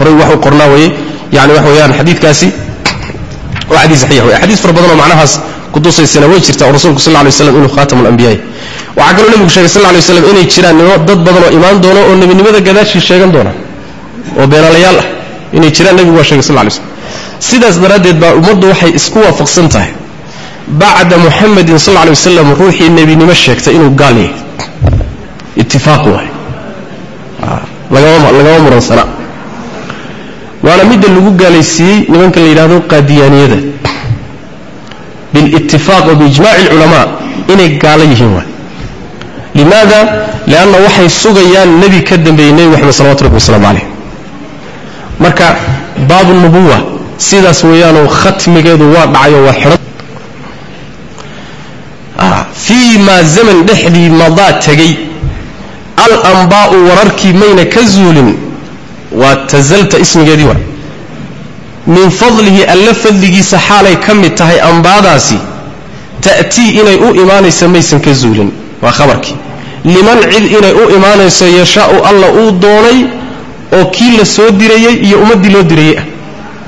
horay wax u qornaa weye yani waxa weeyaan xadiidkaasi waa xadiis saxiix wey xadiis fara badan oo macnahaas kutusaysana way jirta oo rasuulku sal lay slam inuu khaatam alambiyaay waxaa kaloo nebigu sheegay sal lay slam inay jiraan nimo dad badan oo imaan doono oo nebinimada gadaashii sheegan doona oo beenalayaal ah inay jiraan nebigu waa sheegay sal lay slam sidaas daraaddeed baa ummaddu waxay isku waafaqsan tahay bacda muxamedin sal lay wasalam ruuxii nebinimo sheegtay inuu gaal yahay itifaaq waay lagama muransana waana midda lagu gaalaysiiyey nimanka la yidhahdo qaadiyaaniyada bilitifaaq wa biijmaci alculamaa inay gaalo yihiin waay limaada lianna waxay sugayaan nebi ka dambeeyey nebi moxamed salawatu rabbi wasalaamu calayh marka baabu nubuwa sidaas weeyaanoo khatmigeedu waa dhacayo waa xidhan fii maa zaman dhexdii madaa tegey alambaa'u wararkii mayna ka zuulin waa tazalta ismigeedii waa min fadlihi alla fadligiisa xaalay ka mid tahay ambaadaasi ta'tii inay u imaanayso maysan ka zuulin waa khabarkii liman cid inay u imaanayso yashaau alla uu doonay oo kii la soo dirayey iyo ummaddii loo dirayey ah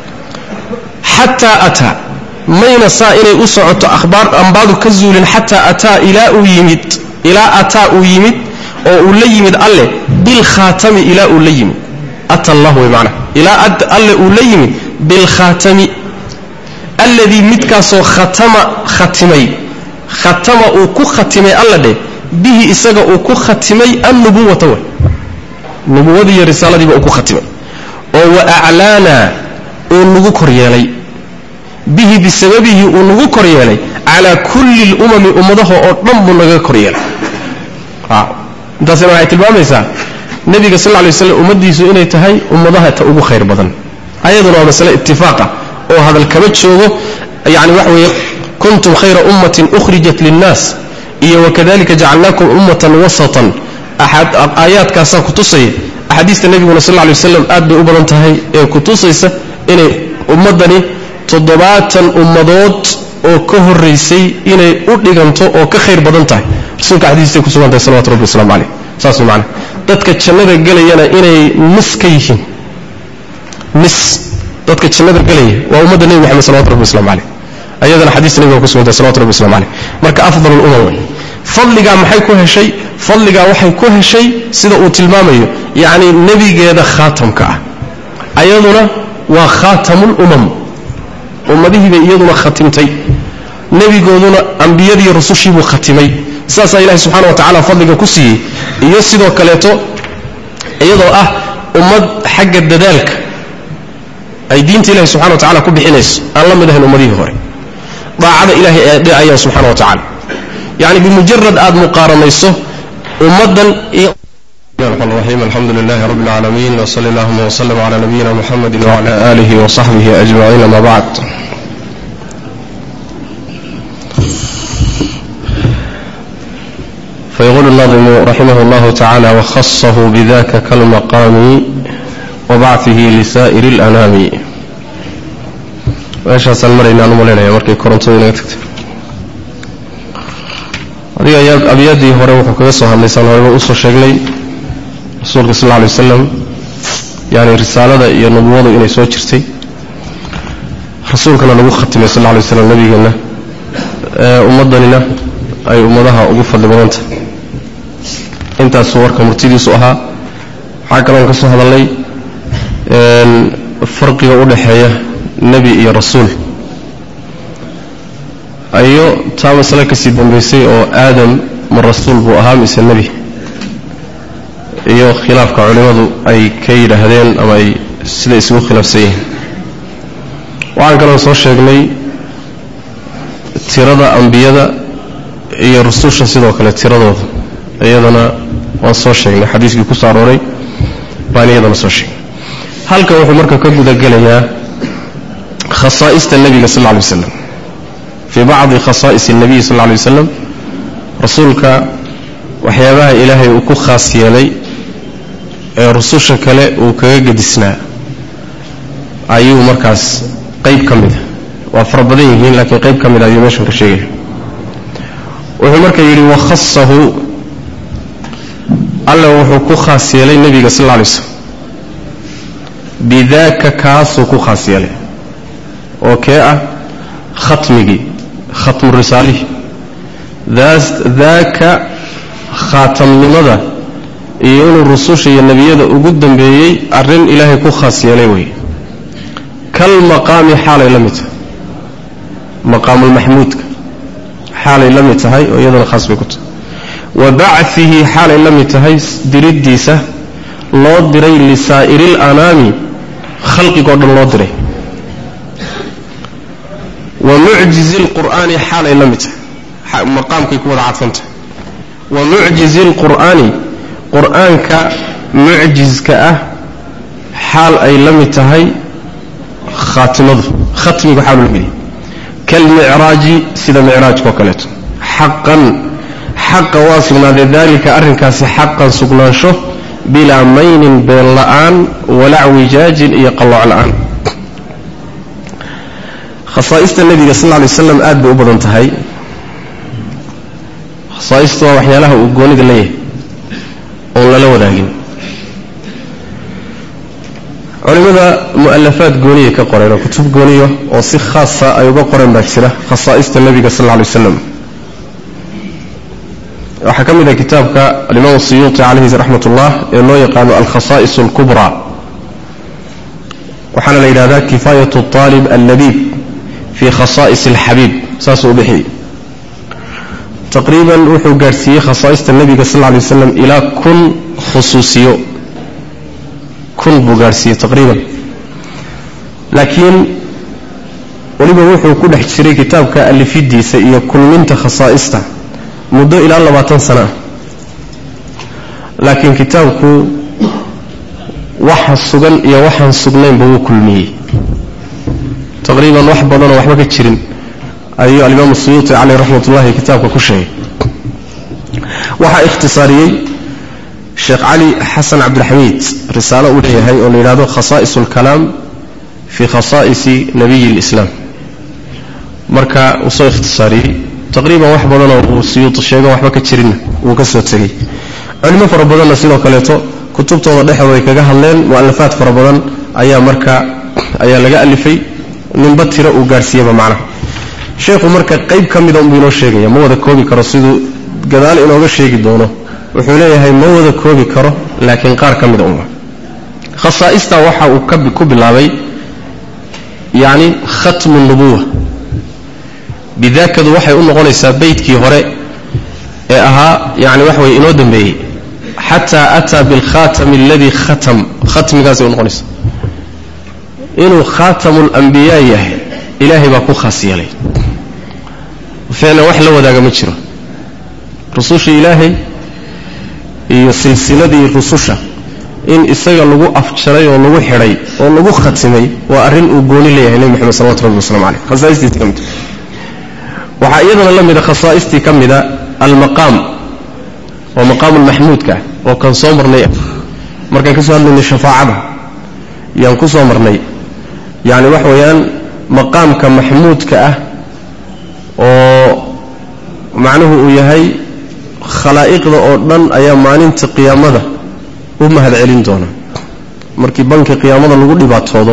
xataa ataa mayna saa inay u socoto ahbaar ambaadu ka zuulin xataa ataa ilaa uu yimid ilaa ataa uu yimid oo uu la yimid alle bilkhaatami ilaa uu la yimid ata allah wey macnaha ilaa alle uu la yimid bilkhaatami alladii midkaasoo khatama khatimay khatama uu ku khatimay alla dheh bihi isaga uu ku khatimay annubuwata way nubuwadii iyo risaaladiiba uu ku khatimay oo wa aclaana uu nagu kor yeelay bihi bisababihi uu nagu kor yeelay calaa kulli lumami ummadaha oo dhan buu naga kor yeelay intaasina waxay tilmaamaysaa nebiga sal lay slam ummaddiisu inay tahay ummadaha ta ugu khayr badan ayaduna waa masale itifaaqa oo hadal kama joogo yani waxa weeye kuntum khayra ummatin ukhrijat linnaas iyo wakadalika jacalnaakum ummatan wasatan aayaadkaasaa kutusaya axaadiista nebiguna sal lay waslam aad bay u badan tahay ee kutusaysa inay ummaddani toddobaatan ummadood oo ka horaysay inay u dhiganto oo ka khayr badan tahay rasuulka xadiistay ku sugan tahay salawatu rabbi waslamu caleyh saas way macana dadka jannada gelayana inay nis ka yihiin nis dadka jannada gelaya waa ummadda nebi moxamed salawatu rabbi waslamu caleyh ayadana xadiista nebiga ku sugan tahay salawatu rabbi waslamu caleyh marka afdal lumam wey fadligaa maxay ku heshay fadligaa waxay ku heshay sida uu tilmaamayo yacni nebigeeda khaatamka ah ayaduna waa khaatamulumam ummadihiibay iyaduna khatimtay nebigooduna ambiyadii rusushiibuu khatimay saasaa ilahi subxana wa tacala fadliga ku siiyey iyo sidoo kaleeto iyadoo ah ummad xagga dadaalka ay diinta ilahi subxana wa tacala ku bixinayso aan la mid ahayn ummadihii hore daacada ilahay ee dhicayaan subxana wa tacala yacni bimujarad aad muqaaranayso ummaddan iyo الرحمن الرحيم الحمد لله رب العالمين وصلى اللهم وسلم على نبينا محمد وعلى آله وصحبه أجمعين ما بعد فيقول الناظم رحمه الله تعالى وخصه بذاك كالمقام وبعثه لسائر الأنام وإيش المرين أنا مولينا يا مركي كورنتو تكتب adiga abyadii hore wuxuu kaga soo hadlaysaan horeba usoo sheegnay rasuulka sal lla lay wasalam yani risaalada iyo nubuwadu inay soo jirtay rasuulkana lagu khatimay sal lla lay waslam nabigeenna ummaddanina ay ummadaha ugu fadli badanta intaasuu warka murtidiisu ahaa waxaa kaloon ka soo hadalnay farqiga u dhexeeya nebi iyo rasuul ayo taa masale kasii dambaysay oo aadam ma rasuul buu ahaa mise nebi iyo khilaafka culimmadu ay ka yidhaahdeen ama ay sida isugu khilaafsan yihiin waxaan kaloon soo sheegnay tirada ambiyada iyo rususha sidoo kale tiradooda iyadana waan soo sheegnay xadiiskii ku soo arooray baan iyadana soo sheegnay halkan wuxuu marka ka gudagelayaa khasaa'ista nebiga sal lla alay waslam fii bacdi khasaa'is الnabiy sal lla lay waslam rasuulka waxyaabaha ilaahay uu ku khaas yeelay ee rususha kale uu kaga gedisnaa ayuu markaas qayb ka mida waa fara badan yihiin laakiin qayb ka mida ayuu meeshan ka sheegaya wuxuu marka yidhi wakhasahu alla wuxuu ku khaas yeelay nebiga sal lla lay slam bidaaka kaasuu ku khaas yeelay oo kee ah khatmigii khatmu risaalihii daaka khaatamnimada iyo inuu rususha iyo nebiyada ugu dambeeyey arrin ilaahay ku khaas yeelay wey kal maqaami xaalay la mid tahay maqaamulmaxmuudka xaalay la mid tahay oo iyadana khaas bay ku tahay wa bachihi xaalay la mid tahay diriddiisa loo diray lisaa'iri lanaami khalqigoo dhan loo diray wa mucjizi lqur'aani xaalay la mid tahay maqaamkay ku wada cadfantahay wa mucjizi lqur'aani qur'aanka mucjizka ah xaal ay la mid tahay khaatimadu khatmigu xaalu la mid kalmicraaji sida micraajka oo kaleeto xaqan xaqa waa sugnaaday daalika arrinkaasi xaqan sugnaansho bilaa maynin been la'aan walaa wijaajin iyo qallooc la'aan khasaa'ista nebiga sal lla lay slam aad bay u badan tahay khasaa'istu waa waxyaalaha uu goonida leeyahay oon lala wadaagin culimmada mu'alafaad gooniya ka qoreen oo kutub gooniya oo si khaasa ay uga qoreen baa jira khasaa'ista nebiga sal lla lay waslam waxaa ka mid ah kitaabka alimaam siyuuti calayhi raxmat ullah ee loo yaqaano alkhasaa'is alkubraa waxaana la yidhahdaa kifaayat aalib allabiib fi khasaa'is alxabiib saasuu u bixiyey taqriiban wuxuu gaadhsiiyey khasaa'ista nebiga sal lla lay waslam ilaa kun khusuusiyo kun buu gaadhsiiyey taqriiban laakiin weliba wuxuu ku dhex jiray kitaabka alifidiisa iyo kulminta khasaa'ista muddo ilaa labaatan sano ah laakiin kitaabku waxa sugan iyo waxaan sugnaynba wuu kulmiyey taqriiban wax badanoo waxba ka jirin ayuu alimaamu suyuuti caleyh raxmat ullahi kitaabka ku sheegay waxaa ikhtisaariyey sheekh cali xasan cabdilxamiid risaalo uu leeyahay oo la yidhahdo khasaa'is alkalaam fii khasaa'isi nabiyi lislaam marka uu soo ikhtisaariyey taqriiban wax badanoo uu siyuuti sheego waxba ka jirinna wuu ka soo tegey culimo fara badanna sidoo kaleeto kutubtooda dhexdooda ay kaga hadleen mu'alafaad fara badan ayaa marka ayaa laga alifay ninba tiro uu gaadhsiiyaba macnaha sheekhu marka qayb ka mida unbuu inoo sheegaya ma wada koobi karo siduu gadaal inooga sheegi doono wuxuu leeyahay ma wada koobi karo laakiin qaar ka mida unba khasaa'ista waxa uu ku bilaabay yacni khatmu nubuwa bidaakadu waxay u noqonaysaa beydkii hore ee ahaa yani waxa weye inoo dambeeyey xataa ataa bilkhatami aladii khatam khatmigaasay u noqonaysaa inuu khaatamu lambiyaa yahay ilaahay baa ku khaas yeelay ficlan wax la wadaaga ma jiro rususha ilaahay iyo silsiladii rususha in isaga lagu afjaray oo lagu xidhay oo lagu khatimay waa arrin uu gooni leeyahay nebi moxamed salawatu rabbi waslamu caleyh khasaa'istiisa ka mid waxaa iyadana la mida khasaa'istii ka mida almaqaam waa maqaamu lmaxmuudka oo kan soo marnay markaan ka soo hadlaynay shafaacada yaan ku soo marnay yacni waxa weeyaan maqaamka maxmuudka ah oo macnuhu uu yahay khalaa'iqda oo dhan ayaa maalinta qiyaamada u mahad celin doona markii banka qiyaamada lagu dhibaatoodo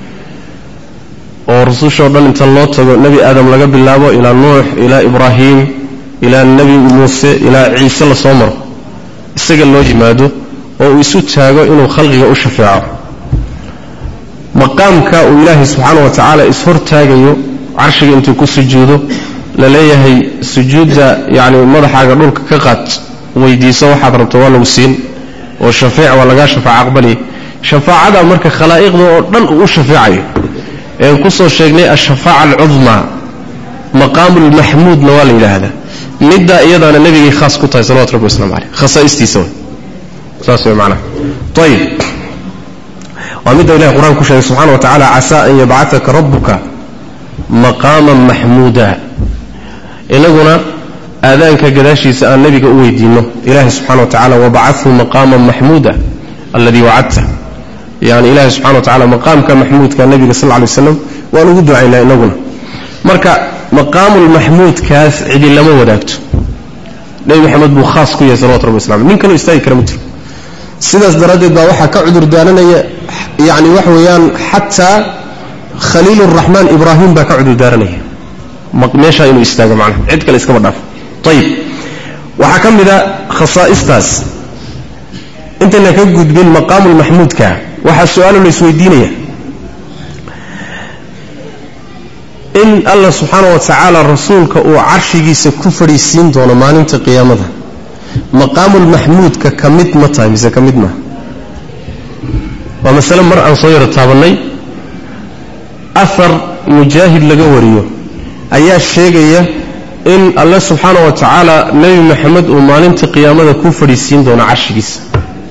oo rusushoo dhan inta loo tago nebi aadam laga bilaabo ilaa nuux ilaa ibraahim ilaa nebi muuse ilaa ciise la soo maro isaga loo yimaado oo uu isu taago inuu khalqiga u shafeeco maqaamka uu ilaahay subxaana wa tacaala ishortaagayo carshiga intuu ku sujuudo la leeyahay sujuudda yacni madaxaaga dhulka ka qaad weydiiso waxaad rabto waa lagu siin oo shafeec waa lagaa shafaaco aqbaliya shafaacada marka khalaa'iqda oo dhan uu u shafeecayo een ku soo sheegnay ashafaaca alcudmaa maqaamulmaxmuudna waa la yidhaahdaa middaa iyadaana nebigay khaas ku tahay salawatu rabbi waslamu caleyh khasaa'istiisa way saas way macnaha ayib waa midda ilahay qur-aan ku sheegay subxana wa tacala casaa an yabcataka rabbuka maqaaman maxmuuda inaguna aadaanka gadaashiisa aan nebiga u weydiinno ilaahay subxana wa tacala wabacathu maqaaman maxmuuda alladii wacadta yani ilahay subxana wa tacala maqaamka maxmuudka nebiga sal lay waslam waan ugu ducaynaa inaguna marka maqaamulmaxmuudkaas cidi lama wadaagto nebi maxamed buu khaas ku yahay salawatu rabbi waslam nin kaloo istaagi kara ma jiro sidaas daraaddeed baa waxaa ka cudur daaranaya yacni waxa weeyaan xataa khaliil uraxmaan ibraahim baa ka cudurdaaranaya meeshaa inuu istaago macnaha cid kale iskama dhaafo ayib waxaa ka mid a khasaa'istaas intayna ka gudbin maqaamulmaxmuudka waxaa su-aalo la isweydiinaya in allah subxaana wa tacaala rasuulka uu carshigiisa ku fadhiisiin doono maalinta qiyaamada maqaamulmaxmuudka ka mid ma tahay mise ka mid maaha waa masale mar aan soo yaro taabannay afar mujaahid laga wariyo ayaa sheegaya in alle subxaana wa tacaala nebi maxamed uu maalinta qiyaamada ku fadhiisiin doono carshigiisa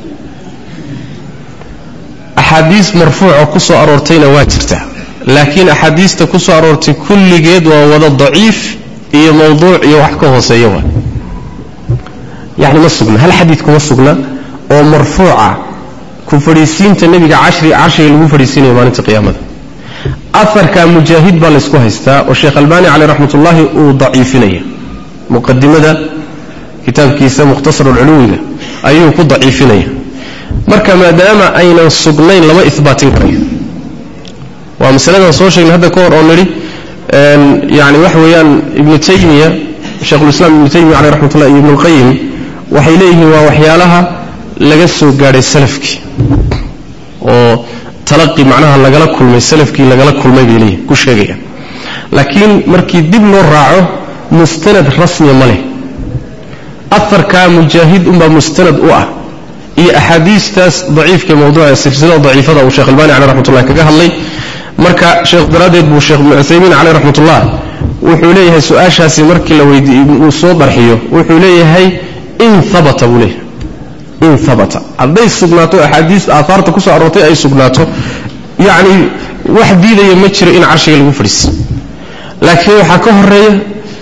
axaadiis marfuuca ku soo aroortayna waa jirta laakiin axaadiista ku soo aroortay kulligeed waa wada daciif iyo mawduuc iyo wax ka hooseeya waa yacni ma sugna hal xadiid kuma sugna oo marfuuca ku fadhiisiinta nebiga cashri carshiga lagu fadhiisiinayo maalinta qiyaamada afarka mujaahid baa laysku haystaa oo sheekh albaani caleyh raxmat ullaahi uu daciifinaya muqadimada kitaabkiisa mukhtasarulculuwiga ayuu ku daciifinaya marka maadaama aynan sugnayn lama ihbaatin karayo waa masaladan soo sheegnay hadda ka hor oo nidhi yani waxa weeyaan ibnu taymiya sheikhulislaam ibnu taymiya caleyh raxmat ullah iyo ibnulqayim waxay leeyihiin waa waxyaalaha laga soo gaadhay salafkii oo talaqi macnaha lagala kulmay salafkii lagala kulmay bay leeyihin ku sheegayaan laakiin markii dib loo raaco mustanad rasmiya ma leh afarkaa mujaahid unbaa mustanad u ah iyo axaadiistaas daciifka mawduuca silsilada daciifada uu sheekh albani caleh raxmatullahi kaga hadlay marka sheekh daraaddeed buu sheekh ibnu cuthaymiin caleyh raxmatullah wuxuu leeyahay su-aashaasi markii la weydiiy uu soo darxiyo wuxuu leeyahay in habata buu leeyahay in habata hadday sugnaato axaadiis aahaarta ku soo aroortay ay sugnaato yacni wax diidaya ma jiro in carshiga lagu fadhiisi laakiin waxaa ka horeeya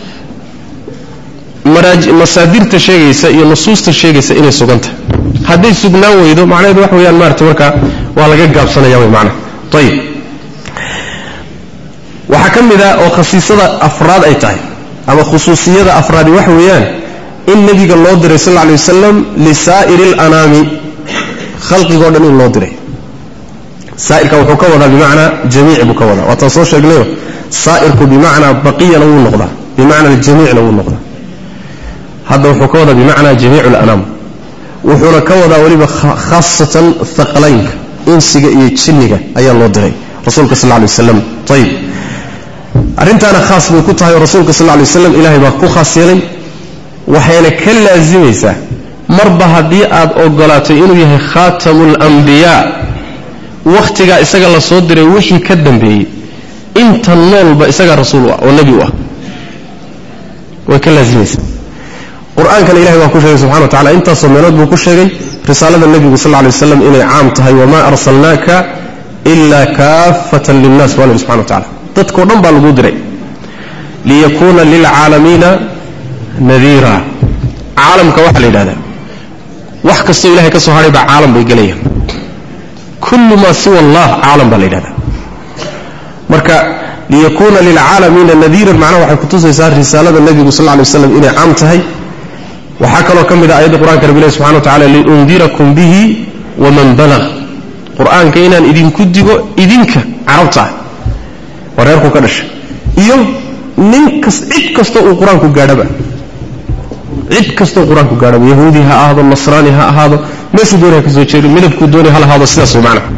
masaadirta sheegaysa iyo nusuusta sheegaysa inay suganta hadday sugnaan weydo macnaheedu wax weeyaan maarata markaa waa laga gaabsanaya way macnaha ayib waxaa ka mid ah oo khasiisada afraad ay tahay ama khusuusiyada afraadi waxa weeyaan in nebiga loo diray sal lla alay wasalam lisaa'iri alanaami khalqigoo dhan in loo diray saa'irka wuxuu ka wadaa bimacnaa jamiic buu ka wadaa waataan soo sheegnayo saa'irku bimacnaa baqiyana wuu noqdaa bimacna aljamiicna wuu noqdaa hadda wuxuu ka wadaa bimacnaa jamiic alanaam wuxuuna ka wadaa weliba khaasatan haqlaynka insiga iyo jinniga ayaa loo diray rasuulka sal lla alay wasalam ayib arrintaana khaas bay ku tahay oo rasuulka sal lla alay waslam ilahay baa ku khaas yeelay waxayna ka laasimaysaa marba haddii aad ogolaato inuu yahay khaatamu alambiyaa wakhtigaa isaga la soo diray wixii ka dambeeyey inta noolba isagaa rasuul u ah oo nebi u ah way ka laasimaysaa qur-aankana ilahay waa ku sheegay subxana wa tacala intaasoo meelood buu ku sheegay risaalada nebigu sal lla alay waslam inay caam tahay wamaa arsalnaaka ila kaafatan linnas baa nabi subxana wa tacala dadkao dhan baa laguu diray liyakuuna lilcaalamiina nadiira caalamka waxaa la yidhahdaa wax kastoo ilahay ka soo hadhay baa caalam bay gelayaan kullu maa siwa allah caalam baa la yidhahdaa marka liyakuuna lilcaalamiina nadiiran macnaha waxay kutusaysaa risaalada nebigu sal lla lay waslam inay caam tahay waxaa kaloo ka mid ah ayadda qur'anka rabbi ilahi subxana wa tacala liundirakum bihi waman balag qur-aanka inaan idinku digo idinka carabta ah waa reerku ka dhashay iyo nin kas cid kastoo uu qur-aanku gaadhaba cid kastoo qur-aanku gaadhaba yahuudi ha ahaado nasraani ha ahaado meeshuu doonay ha ka soo jeedo midabkuu doonay hal ahaado sidaas way macnaha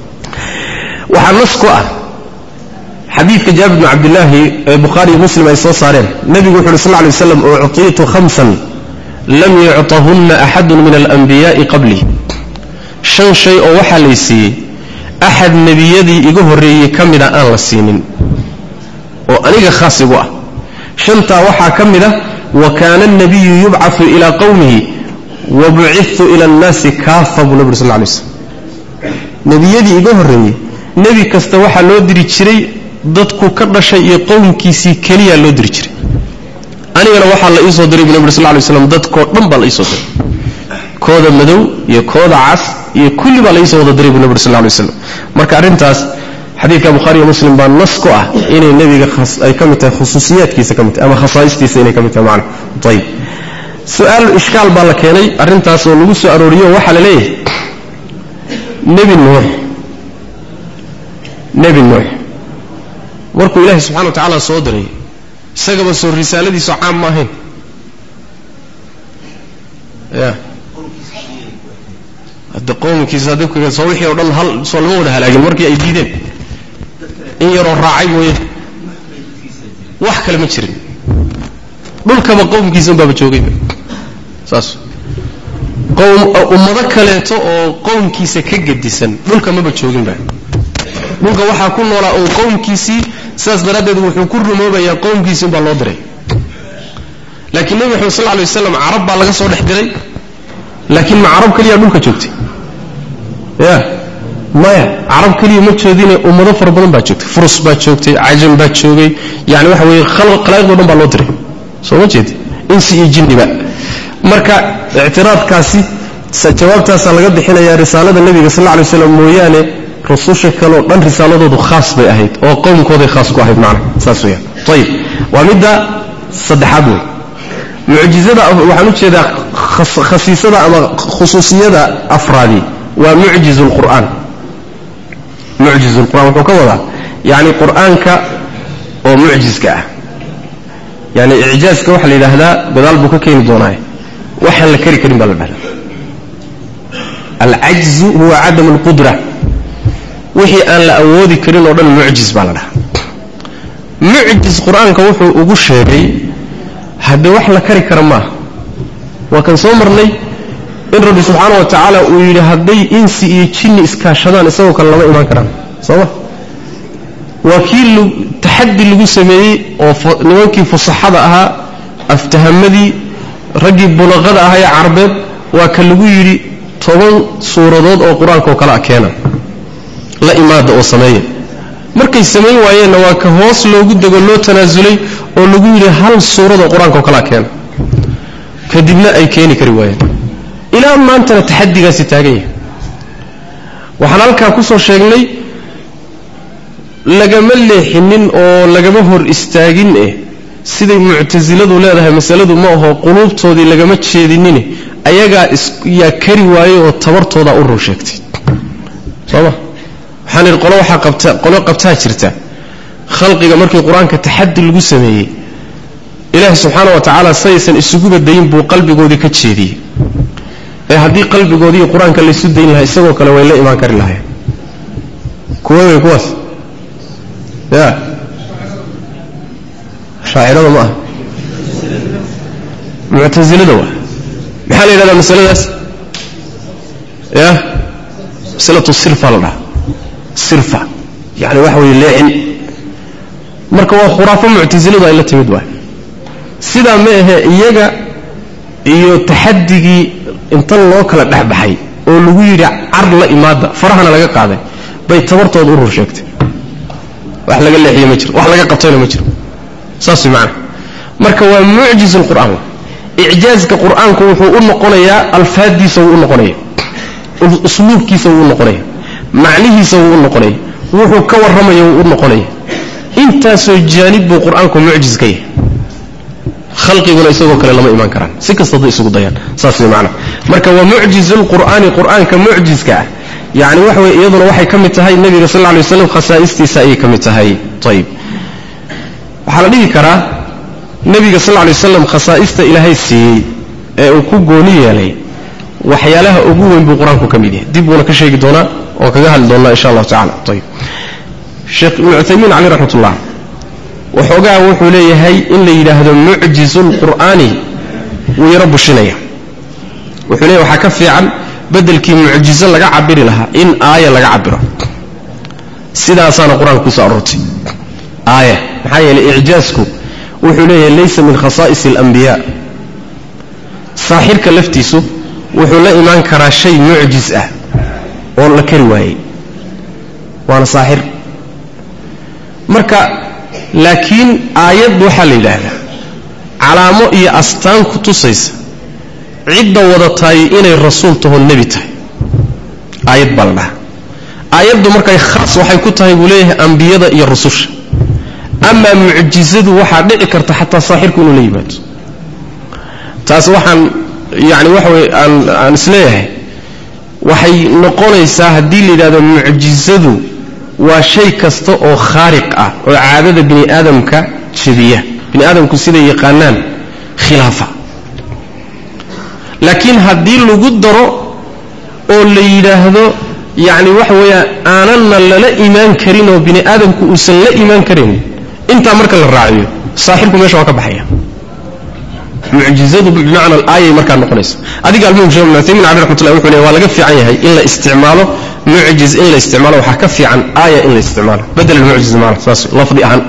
waxaa nas ku ah xadiidka jaabir bn cabdillaahi ee bukhaari iyo muslim ay soo saareen nebigu wuxu uhi sal lla lay waslam uctiitu khamsan lam yucطahunna axadun min alanbiyaai qablii shan shay oo waxaa lay siiyey axad nebiyadii iga horreeyey ka mida aan la siinin oo aniga khaas igu ah shantaa waxaa ka mid ah wa kaana alnabiyu yubcaثu ilaa qowmihi wa bucitu ila annaasi kaafa buu nabi ur sal lay slm nebiyadii iga horreeyey nebi kasta waxaa loo diri jiray dadku ka dhashay iyo qowmkiisii keliyaa loo diri jiray anigana waxaa la iisoo diray bu nabi ur sal lay slam dadkoo dhan baa la iisoo diray kooda madow iyo kooda cas iyo kulli baa la iisoo wada diray bu nabi ur sal lay slam marka arrintaas xadiidka bukhaariyo muslim baa nas ku ah inay nebiga ay ka mid tahay khusuusiyaadkiisa ka mid tahay ama khasaa'istiisa inay ka mid tahay macna ayib su-aal ishkaal baa la keenay arrintaas oo lagu soo arooriyo waxaa la leeyahay nebi nuux nebi nuux markuu ilaahay subxana wa tacaala soo diray isagaba soo risaaladiisu caam ma ahayn ya hadda qowmkiisa dabka soo wixii o dhan hal soo lama wada halaagin markii ay diideen in yaroo raacay mooye wax kale ma jirin dhulkaba qowmkiisa unbaaba joogayba saas qowm ummado kaleeto oo qowmkiisa ka gedisan dhulka maba jooginba dhulka waxaa ku noolaa oo qowmkiisii sidaas daraaddeed wuxuu ku rumoobayaa qowmkiisii unbaa loo diray laakiin nebi maxamed sal lla alay waslam carab baa laga soo dhex diray laakiin ma carab keliya dhulka joogtay ya maya carab keliya ma joodine ummado fara badan baa joogtay furus baa joogtay cajam baa joogay yani waxa weeye khalaa'iqdo dhan baa loo diray soo ma jeedi insi iyo jinniba marka ictiraadkaasi jawaabtaasaa laga bixinayaa risaalada nebiga sal lla alay waslam mooyaane rususha kaleoo dhan risaaladoodu khaas bay ahayd oo qowmkooday khaas ku ahayd macna saas weyaan ayib waa midda saddexaad wey mucjizada waxaan u jeedaa khasiisada ama khusuusiyada afraadi waa mucjiz lqur'aan mucjiz lqur'an wuxuu ka wadaa yani qur'aanka oo mucjizka ah yani icjaazka waxaa la yidhaahdaa gadaal buu ka keeni doonaa waxaan la kari karin baa la dhahdaa alcajzu huwa cadam alqudra wixii aan la awoodi karin oo dhan mucjiz baa la dhahaa mucjiz qur-aanka wuxuu ugu sheegay haddee wax la kari kara maaha waa kan soo marnay in rabbi subxaana wa tacaala uu yidhi hadday insi iyo jinni iskaashadaan isagoo kale lama imaan karaan soo ma waa kii taxaddi lagu sameeyey oo nimankii fusaxada ahaa aftahamadii raggii bulaqada ahaa ee carbeed waa ka lagu yidhi toban suuradood oo qur-aanka oo kale a keena la imaada oo sameeya markay samayn waayeenna waa ka hoos loogu dego loo tanaasulay oo lagu yidhi hal suuradoo qur-aanka oo kalea keena kadibna ay keeni kari waayeen ilaa maantana taxadigaasi taagan yahay waxaan halkaa ku soo sheegnay lagama leexinin oo lagama hor istaagin eh siday muctasiladu leedahay masaladu ma aho quluubtoodii lagama jeedinine ayagaa yaa kari waayey oo tabartoodaa u run sheegtay soo ma waxaan idhi qolo waxaa qabta qolo qabtaa jirta khalqiga markii qur-aanka taxadi lagu sameeyey ilaahi subxaana wa tacaala saysan isuguba dayin buu qalbigoodii ka jeediyey ee haddii qalbigoodii qur-aanka laysu dayn lahaa isagoo kale way la imaan kari lahayen kuwa wey kuwaas ya shaacirada ma aha muctasilada waa maxaa la yidhahdaa masaladaas ya masalatu sirfa la dhaha sirfa yani waxa weeye leecin marka waa khuraafo muctasiladu ay la timid waay sidaa ma ahe iyaga iyo taxadigii inta loo kala dhexbaxay oo lagu yidhi car la imaada farahana laga qaaday bay tabartooda u rur sheegtay wax laga leexiye ma jiro wax laga qabtayna ma jiro saas way macana marka waa mucjiz lqur'aan icjaazka qur'aanku wuxuu u noqonayaa alfaaddiisa wuu u noqonaya usluubkiisa wuu u noqonaya macnihiisa wuu u noqonaya wuxuu ka warramaya wuu u noqonaya intaasoo jaanib buu qur-aanku mucjiz ka yahay khalqiguna isagoo kale lama imaan karaan si kasta hadday isugu dayaan saas way macana marka waa mucjiz lqur'aani qur'aanka mucjizka ah yani waxa weye iyaduna waxay ka mid tahay nebiga sal lla alay waslam khasaa'istiisa ayay ka mid tahay ayib waxaa la dhihi karaa nebiga sal lla alay waslam khasaa'ista ilaahay siiyey ee uu ku gooni yeelay waxyaalaha ugu weyn buu qur-aanku ka mid yahay dib buuna ka sheegi doonaa oo kaga hadli doonaa insha allahu tacala ayib sheekh ibnu cuthaymiin caleyh raxmat ullah waxoogaa wuxuu leeyahay in la yidhaahdo mucjizu lqur'aani wuu yaro bushinaya wuxuu leeyahy waxaa ka fiican bedelkii mucjizo laga cabiri lahaa in aaya laga cabiro sidaasaana qur-aanka kusoo aroortay aaya maxaa yeelay icjaazku wuxuu leeyahay laysa min khasaa'is alambiyaa saaxirka laftiisu wuxuu la imaan karaa shay mucjiz ah oo la kari waayey waana saaxir marka laakiin aayad waxaa la yidhaahdaa calaamo iyo astaan ku tusaysa cidda wadataay inay rasuul taho nebi tahay aayad baa la dhahaa aayaddu markay khaas waxay ku tahay buu leeyahay ambiyada iyo rususha amaa mucjizadu waxaa dhici karta xataa saaxirku inuu la yimaado taas waxaan yani waxa weye aan aan isleeyahay waxay noqonaysaa haddii la yidhahdo mucjizadu waa shay kasta oo khaariq ah oo caadada bini aadamka jebiya bini aadamku siday yaqaanaan khilaafa laakiin haddii lagu daro oo la yidhaahdo yacni waxa weeyaan aananna lala imaan karin oo bini aadamku uusan la imaan karin intaa marka la raaciyo saaxirku meesha waa ka baxaya mucjizadu bimacna alaayay markaa noqonaysa adiga almuhim sheekh ibn utaymin cali raxmatullah wuxuu leeyahay waa laga fiican yahay in la isticmaalo mucjiz in la isticmaalo waxaa ka fiican aaya in la isticmaalo bedel almucjiz maana saas lafdi ahaan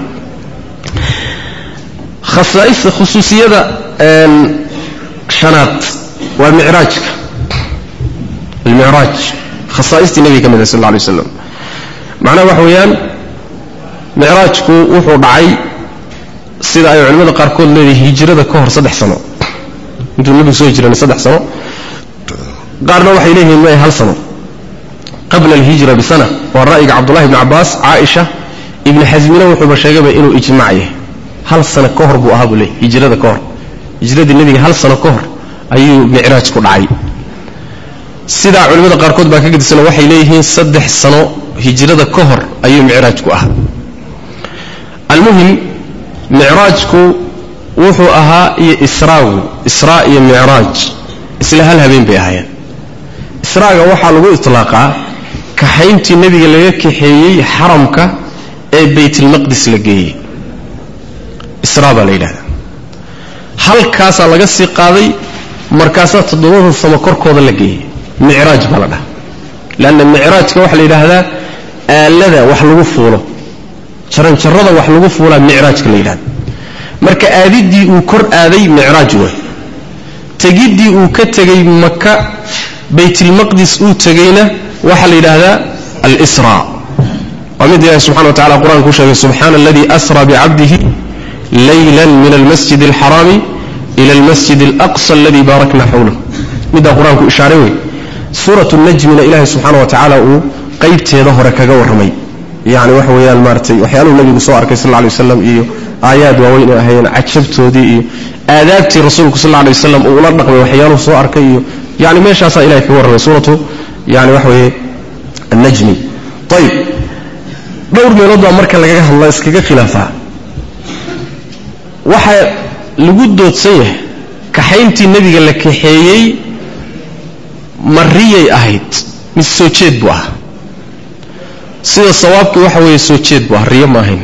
khasaa'ista khusuusiyada shanaad waa micraajka almicraaj khasaaistii nebiga ka mid ah sal alla alay waslam macnaha waxa weeyaan micraajku wuxuu dhacay sida ay culimmada qaarkood leedahay hijrada ka hor saddex sano intuu nebigu soo hijranay saddex sano qaarna waxay leeyihiin ma hal sano qabla alhijra bisana waa ra'yiga cabdullahi ibni cabbaas caaisha ibni xasmina wuxuuba sheegayba inuu ijmaac yahay hal sano ka hor buu ahaa buu leeyay hijrada ka hor hijradii nebiga hal sano ka hor ayuu micraaj ku dhacay sidaa culimmada qaarkood baa ka gedisana waxay leeyihiin saddex sano hijrada ka hor ayuu micraajku ahaa almuhim micraajku wuxuu ahaa iyo israagu israa iyo micraaj isla hal habeen bay ahaayeen israaga waxaa lagu itlaaqaa kaxayntii nebiga laga kaxeeyey xaramka ee baytilmaqdis la geeyey israa baa la yidhahdaa halkaasaa laga sii qaaday markaasaa toddobada samo korkooda la geeyey micraaj baa la dhaha leanna micraajka waxaa la yidhaahdaa aalada wax lagu fuulo jaranjarrada wax lagu fuulaa micraajka la yidhahda marka aadiddii uu kor aaday micraaj way tegiddii uu ka tegey maka baytilmaqdis uu tegeyna waxaa la yidhaahdaa alsraa waa mid ilahi subxana wa tacala qur-aanka ku sheegay subxaana aladii asra bicabdihi layla min almasjid alxaraami ila almasjid alaqsa aladii baarakna xawlah middaa qur-aanku ishaaray wey suuratu najmina ilaahay subxaana wa tacaala uu qaybteeda hore kaga warramay yani waxa weeyaan maaratay waxyaaluhu nabigu soo arkay sal lla alay waslam iyo aayaad waaweyn ay ahayeen cajabtoodii iyo aadaabtii rasuulku sal lla alay wasalam uu ula dhaqmay waxyaaluhu soo arkay iyo yani meeshaasaa ilahay kaga warramay suuratu yani waxa weeye annajmi ayib dhowr meelood baa marka lagaga hadla iskaga khilaafaa waxaa lagu doodsan yahay kaxayntii nebiga la kaxeeyey mariyay ahayd mise soo jeed buu ahaa sida sawaabkii waxa weeye soo jeed buu ahaa riyo ma ahayn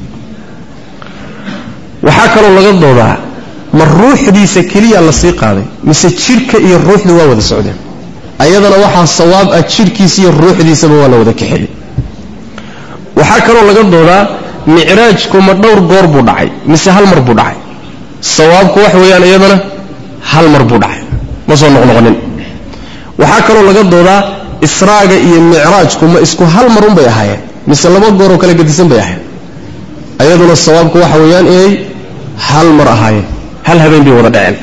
waxaa kaloo laga doodaa ma ruuxdiisa keliya la sii qaaday mise jidhka iyo ruuxdu waa wada socdeen ayadana waxaa sawaab ah jidhkiisa iyo ruuxdiisaba waa la wada kaxeeyey waxaa kaloo laga doodaa micraajku ma dhowr goor buu dhacay mise hal mar buu dhacay sawaabku wax weeyaan iyadana hal mar buu dhacay ma soo noqnoqonin waxaa kaloo laga doodaa israaga iyo micraajku ma isku hal mar un bay ahaayeen mise laba gooroo kala gedisan bay ahayen ayaduna sawaabku waxa weeyaan inay hal mar ahaayeen hal habeen bay wada dhaceen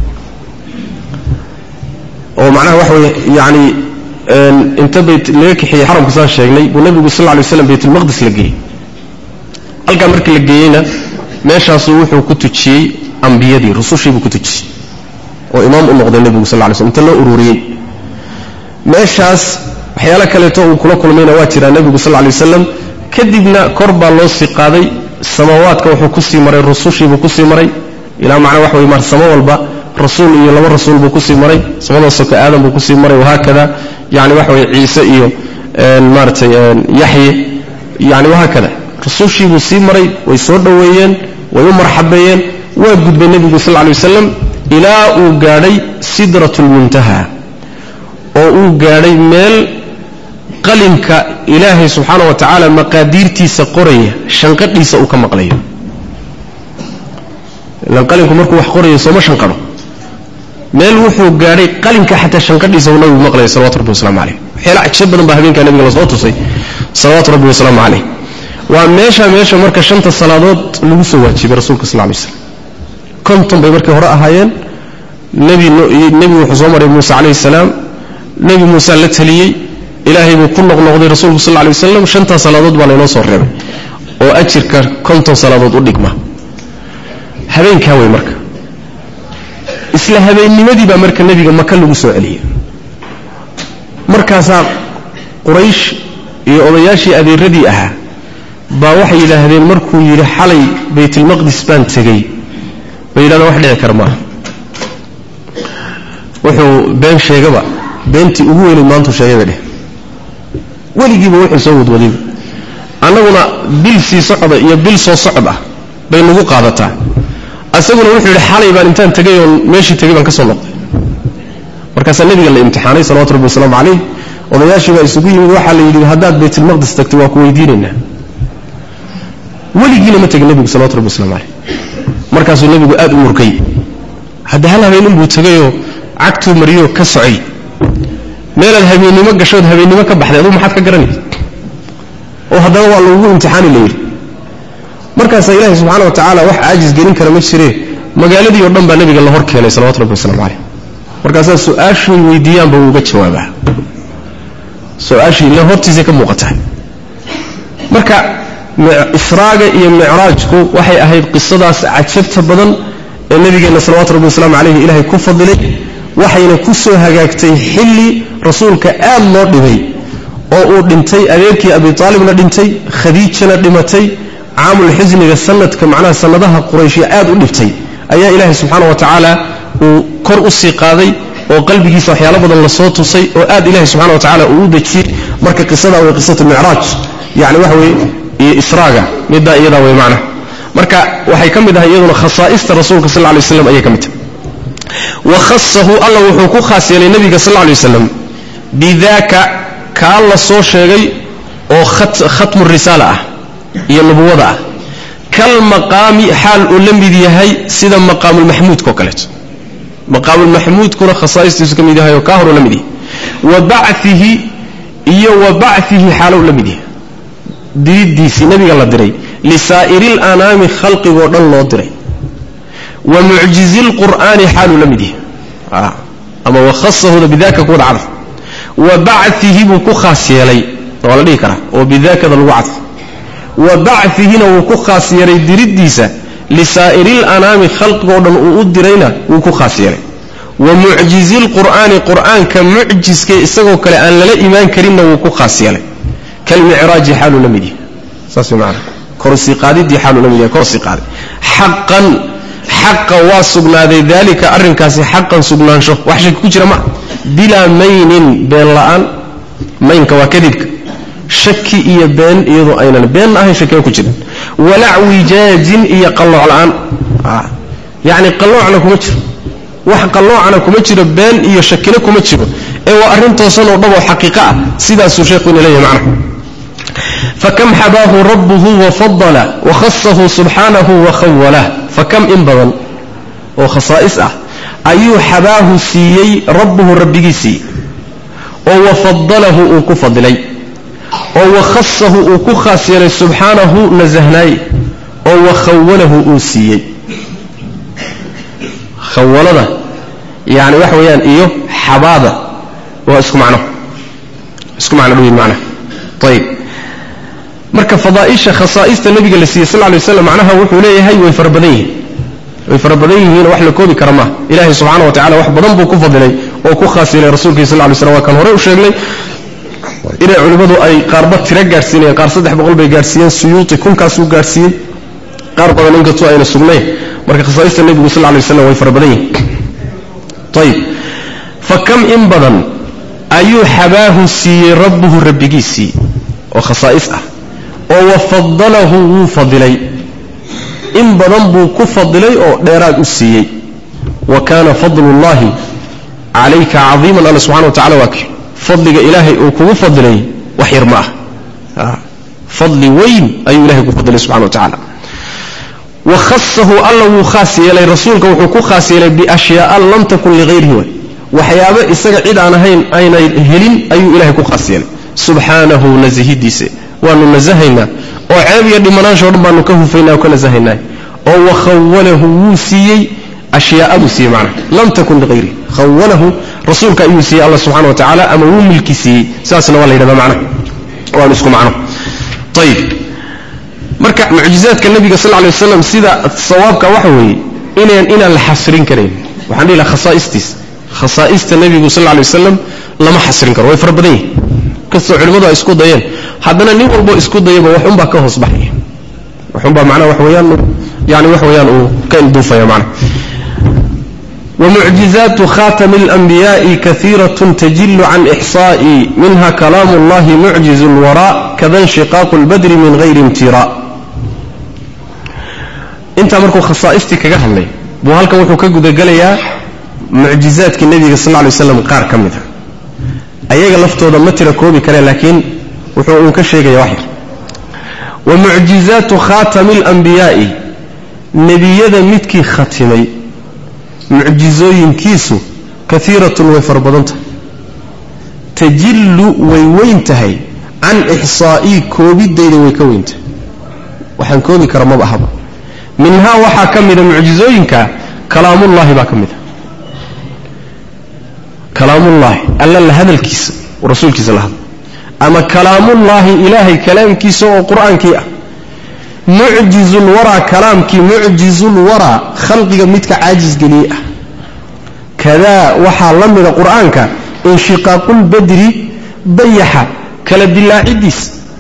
oo macnaha waxa weye yani inta bayt laga kaxeeyey xaramka saan sheegnay buu nebigu sal lla lay waslam baytulmaqdis la geeyey halkaa markii la geeyeyna meeshaasuu wuxuu ku tujiyey ambiyadii rusushii buu ku tujiyey oo imaam u noqday nebigu sal lay slm inta loo ururiyey meeshaas waxyaalo kaleeto uu kula kulmayna waa jiraa nebigu sal lay wasalam kadibna kor baa loo sii qaaday samaawaadka wuxuu kusii maray rusushiibuu kusii maray ilaa macnaa waxa wey mar samo walba rasuul iyo laba rasuul buu kusii maray samada soka aadam buu kusii maray wahaakada yani waxa weye ciise iyo maaratay yaxye yani wahaakada rusushiibuu sii maray way soo dhoweeyeen way u marxabeeyeen waa gudbay nebigu sal lay wasalam ilaa uu gaadhay sidrat lmuntaha oo uu gaadhay meel qalinka ilaahay subxaana wa tacaala maqaadiirtiisa qoraya shanqadhiisa uu ka maqlayo ilan qalinku markuu wax qorayo sooma shanqadho meel wuxuu gaadhay qalinka xataa shanqadhiisa uu nabigu maqlaya salawatu rabbi waslamu caleyh waxyaala cajab badan baa habeenkaa nabiga lasoo tusay salawaatu rabbi wasalaamu caleyh waa meesha meesha marka shanta salaadood lagu soo waajibay rasuulka sal lay slam konton bay markii hore ahaayeen nebi nebi wuxuu soo maray muuse calayhi salaam nebi muuse la taliyey ilaahay buu ku noqnoqday rasuulku sal lay wasalam shantaa salaadood baa laynoo soo reebay oo ajirka konton salaadood u dhigma habeenkaa wey marka isla habeennimadii baa marka nebiga maka lagu soo celiyey markaasaa quraysh iyo odayaashii adeeradii ahaa baa waxay yidhaahdeen markuu yidhi xalay baytulmaqdis baan tegey bay yidhahdeen wax dhici kara maaha wuxuu been sheegaba beentii ugu weynayd maantuu sheegayba dheh weligiiba wuxuu soo wadwadayba annaguna bil sii socda iyo bil soo socod ah bay nagu qaadataa isaguna wuxuu yidhi xalay baan intaan tegay oon meeshii tegay baan ka soo noqday markaasaa nebiga la imtixaanay salawatu rabbi wasalaamu calayh odayaashii baa isugu yimid waxaa la yidhi haddaad baytulmaqdis tagtay waa ku weydiinaynaa weligiina ma tegin nebigu salawatu rabbi waslamu calayh markaasuu nebigu aad u murkay hadda hal habeen inbuu tegayoo cagtuu mariyoo ka socay meelaad habeennimo gashood habeennimo ka baxday adugu maxaad ka garanaysa oo haddana waa lagugu imtixaani la yidhi markaasaa ilaahay subxaana wa tacaala wax caajis gelin kara ma jiree magaaladii oo dhan baa nebiga la hor keenay salawatu rabbi waslamu calayh markaasaa su-aashay weydiiyaanba wuu uga jawaabaa su-aashii ila hortiisay ka muuqataa marka israaga iyo micraajku waxay ahayd qisadaas cajabta badan ee nabigeenna salawatu rabbi wasalaamu calayhi ilaahay ku fadilay waxayna ku soo hagaagtay xilli rasuulka aad loo dhibay oo uu dhintay adeerkii abi aalibna dhintay khadiijana dhimatay caamul xusniga sanadka macnaha sannadaha qurayshiya aad u dhibtay ayaa ilaahay subxaana wa tacaala uu kor u sii qaaday oo qalbigiisa waxyaalo badan lasoo tusay oo aad ilahay subxana wa tacala uu u dejiyey marka qisada way qisatu micraaj yani waxa weye iyo israaga middaa iyadaa way macnaha marka waxay ka mid ahay iyaduna khasaa'ista rasuulka sal lla lay waslam ayay ka mid tahay wa khasahu alla wuxuu ku khaas yeelay nebiga sal lla lay waslam bidaaka kaa la soo sheegay oo khatmu risaala ah iyo nubuwada ah kal maqaami xaal uu la mid yahay sida maqaamulmaxmuudka oo kaleeto maqaamulmaxmuudkuna khasaa'istiisu ka mid yahay oo kaa horuu la mid yahay wa bacihi iyo wa bacihi xaalow la mid yahay diridiisii nabiga la diray lisaa'iri lanaami khalqigoo dhan loo diray wa mucjizi lqur'aani xaaluu la mid yahay ama wakhasahuda bidaka kuwada cadf wa bacihi buu ku khaas yeelay waa la dhihi karaa oo bidakada lagu cadfo wa bacihina wuu ku khaas yeelay diriddiisa lisaa'iri lanaami khalqigoo dhan uu u dirayna wuu ku khaas yeelay wa mucjizi lqur'aani qur'aanka mucjiska isagoo kale aan lala imaan karinna wuu ku khaas yeelay kalmicraaji xaaluu la mid yahay saas maana korsii qaadidii xaaluu la mid yahay korsii qaaday xaqan xaqa waa sugnaaday daalika arrinkaasi xaqan sugnaansho wax shaki ku jira maa bilaa maynin been la'aan maynka waa kadibka shaki iyo been iyadoo aynan beenna ahayn shakiba ku jirin walac wijaajin iyo qallooc la'aan yacni qalloocna kuma jiro wax qalloocna kuma jiro been iyo shakina kuma jiro ee waa arrin toosan oo dhaboo xaqiiqo ah sidaasuu sheekhu ina leeyahay macnaha fakam xabaahu rabbuhu wafadala wakhasahu subxaanahu wakhawalah fakam in badan oo khasaa'is ah ayuu xabaahu siiyey rabbuhu rabbigii siiyey oo wafadalahu uu ku fadilay oo wakhasahu uu ku khaas yeelay subxaanahu nasahnaay oo wakhawalahu uu siiyey khawalada yani waxa weeyaan iyo xabaada waa isku macno isku macno dhoweyn macnaha ayib marka fadaaisha khasaa'ista nabiga la siiyey sal lla lay waslam macnaha wuxuu leeyahay way fara badan yihiin way fara badan yihiin wax la koobi kara maaha ilaahay subxana wa tacala wax badan buu ku fadilay oo ku khaas yeelay rasuulkii sal lay slam waa kan horey u sheegnay inay culimmadu ay qaarba tiro gaadhsiinayeen qaar saddex boqol bay gaadhsiiyeen suyuuti kunkaasuu gaadhsiiyey qaar badan inkastoo ayna sugnayn marka khasaa'ista nebigu sal lay waslam way fara badan yihiin ayib fa kam in badan ayuu xabaahu siiyey rabbuhu rabbigiisii oo khasaa'is ah oo wafadalahu wuu fadilay in badan buu ku fadilay oo dheeraad u siiyey wa kaana fadlullahi calayka cadiiman alla subxana wa tacala waa kii fadliga ilaahay uu kugu fadilay wax yar ma ah fadli weyn ayuu ilahay ku fadilay subxana wa tacala wa khasahu alla wuu khaas yeelay rasuulka wuxuu ku khaas yeelay biashyaaa lam takun ligayrihi way waxyaabo isaga cid aan ahayn aynay helin ayuu ilahay ku khaas yeelay subxaanahu nasahidiise waanu nasahaynaa oo ceeb iyo dhimanaansho dhan baanu ka hufaynaa oo ka nasahaynaa oo wakhawalahu wuu siiyey ashyaaa buu siiyey macnaha lam takun liayrihi khawalahu rasuulka ayuu siiyey alla subxana wa tacaala ama wuu milki siiyey saasna waa la yidhahda macnaha waanu isku macno ayib marka mucjizaadka nabiga sal lay waslam sida sawaabka waxa weeye inaan inaan la xasrin karayn waxaan dhihi laha khasaa'istiis khasaa'ista nebigu sal lay wasalam lama xasrin karo way fara badan yihin kastoo culimmadu ay isku dayeen haddana nin walbo isku dayaba waxunbaa ka hoos baxaya waxunbaa macnaha wax weeyaan yani wax weeyaan uu ka ilduufaya macnaha ومعجزات خاتم الأنبياء كثيرة تجل عن إحصاء منها كلام الله معجز الوراء كذا انشقاق البدر من غير امتراء انت مركو خصائصتي كجهلي بو هلكا وحو كغدغليا معجزاتك النبي صلى الله عليه وسلم قار كميده ayaga laftooda ma tira koobi kare laakiin wuxuu uu ka sheegaya wax yar wa mucjizaatu khaatami alanbiyaa'i nebiyada midkii khatimay mucjizooyinkiisu kaiiratun way fara badan tahay tajillu way weyn tahay can ixsaa'ii koobidayda way ka weyn tahay waxaan koobi kara maba ahaba minhaa waxaa ka mida mucjizooyinka kalaamullaahi baa ka mid a kalaamullaahi alla la hadalkiisa rasuulkiisa la hadla ama kalaamullaahi ilaahay kalaamkiisa oo qur-aankii ah mucjizulwaraa kalaamkii mucjizulwaraa khalqiga midka caajis geliyey ah kadaa waxaa la mida qur-aanka inshiqaaqulbadri dayaxa kala dilaacidiis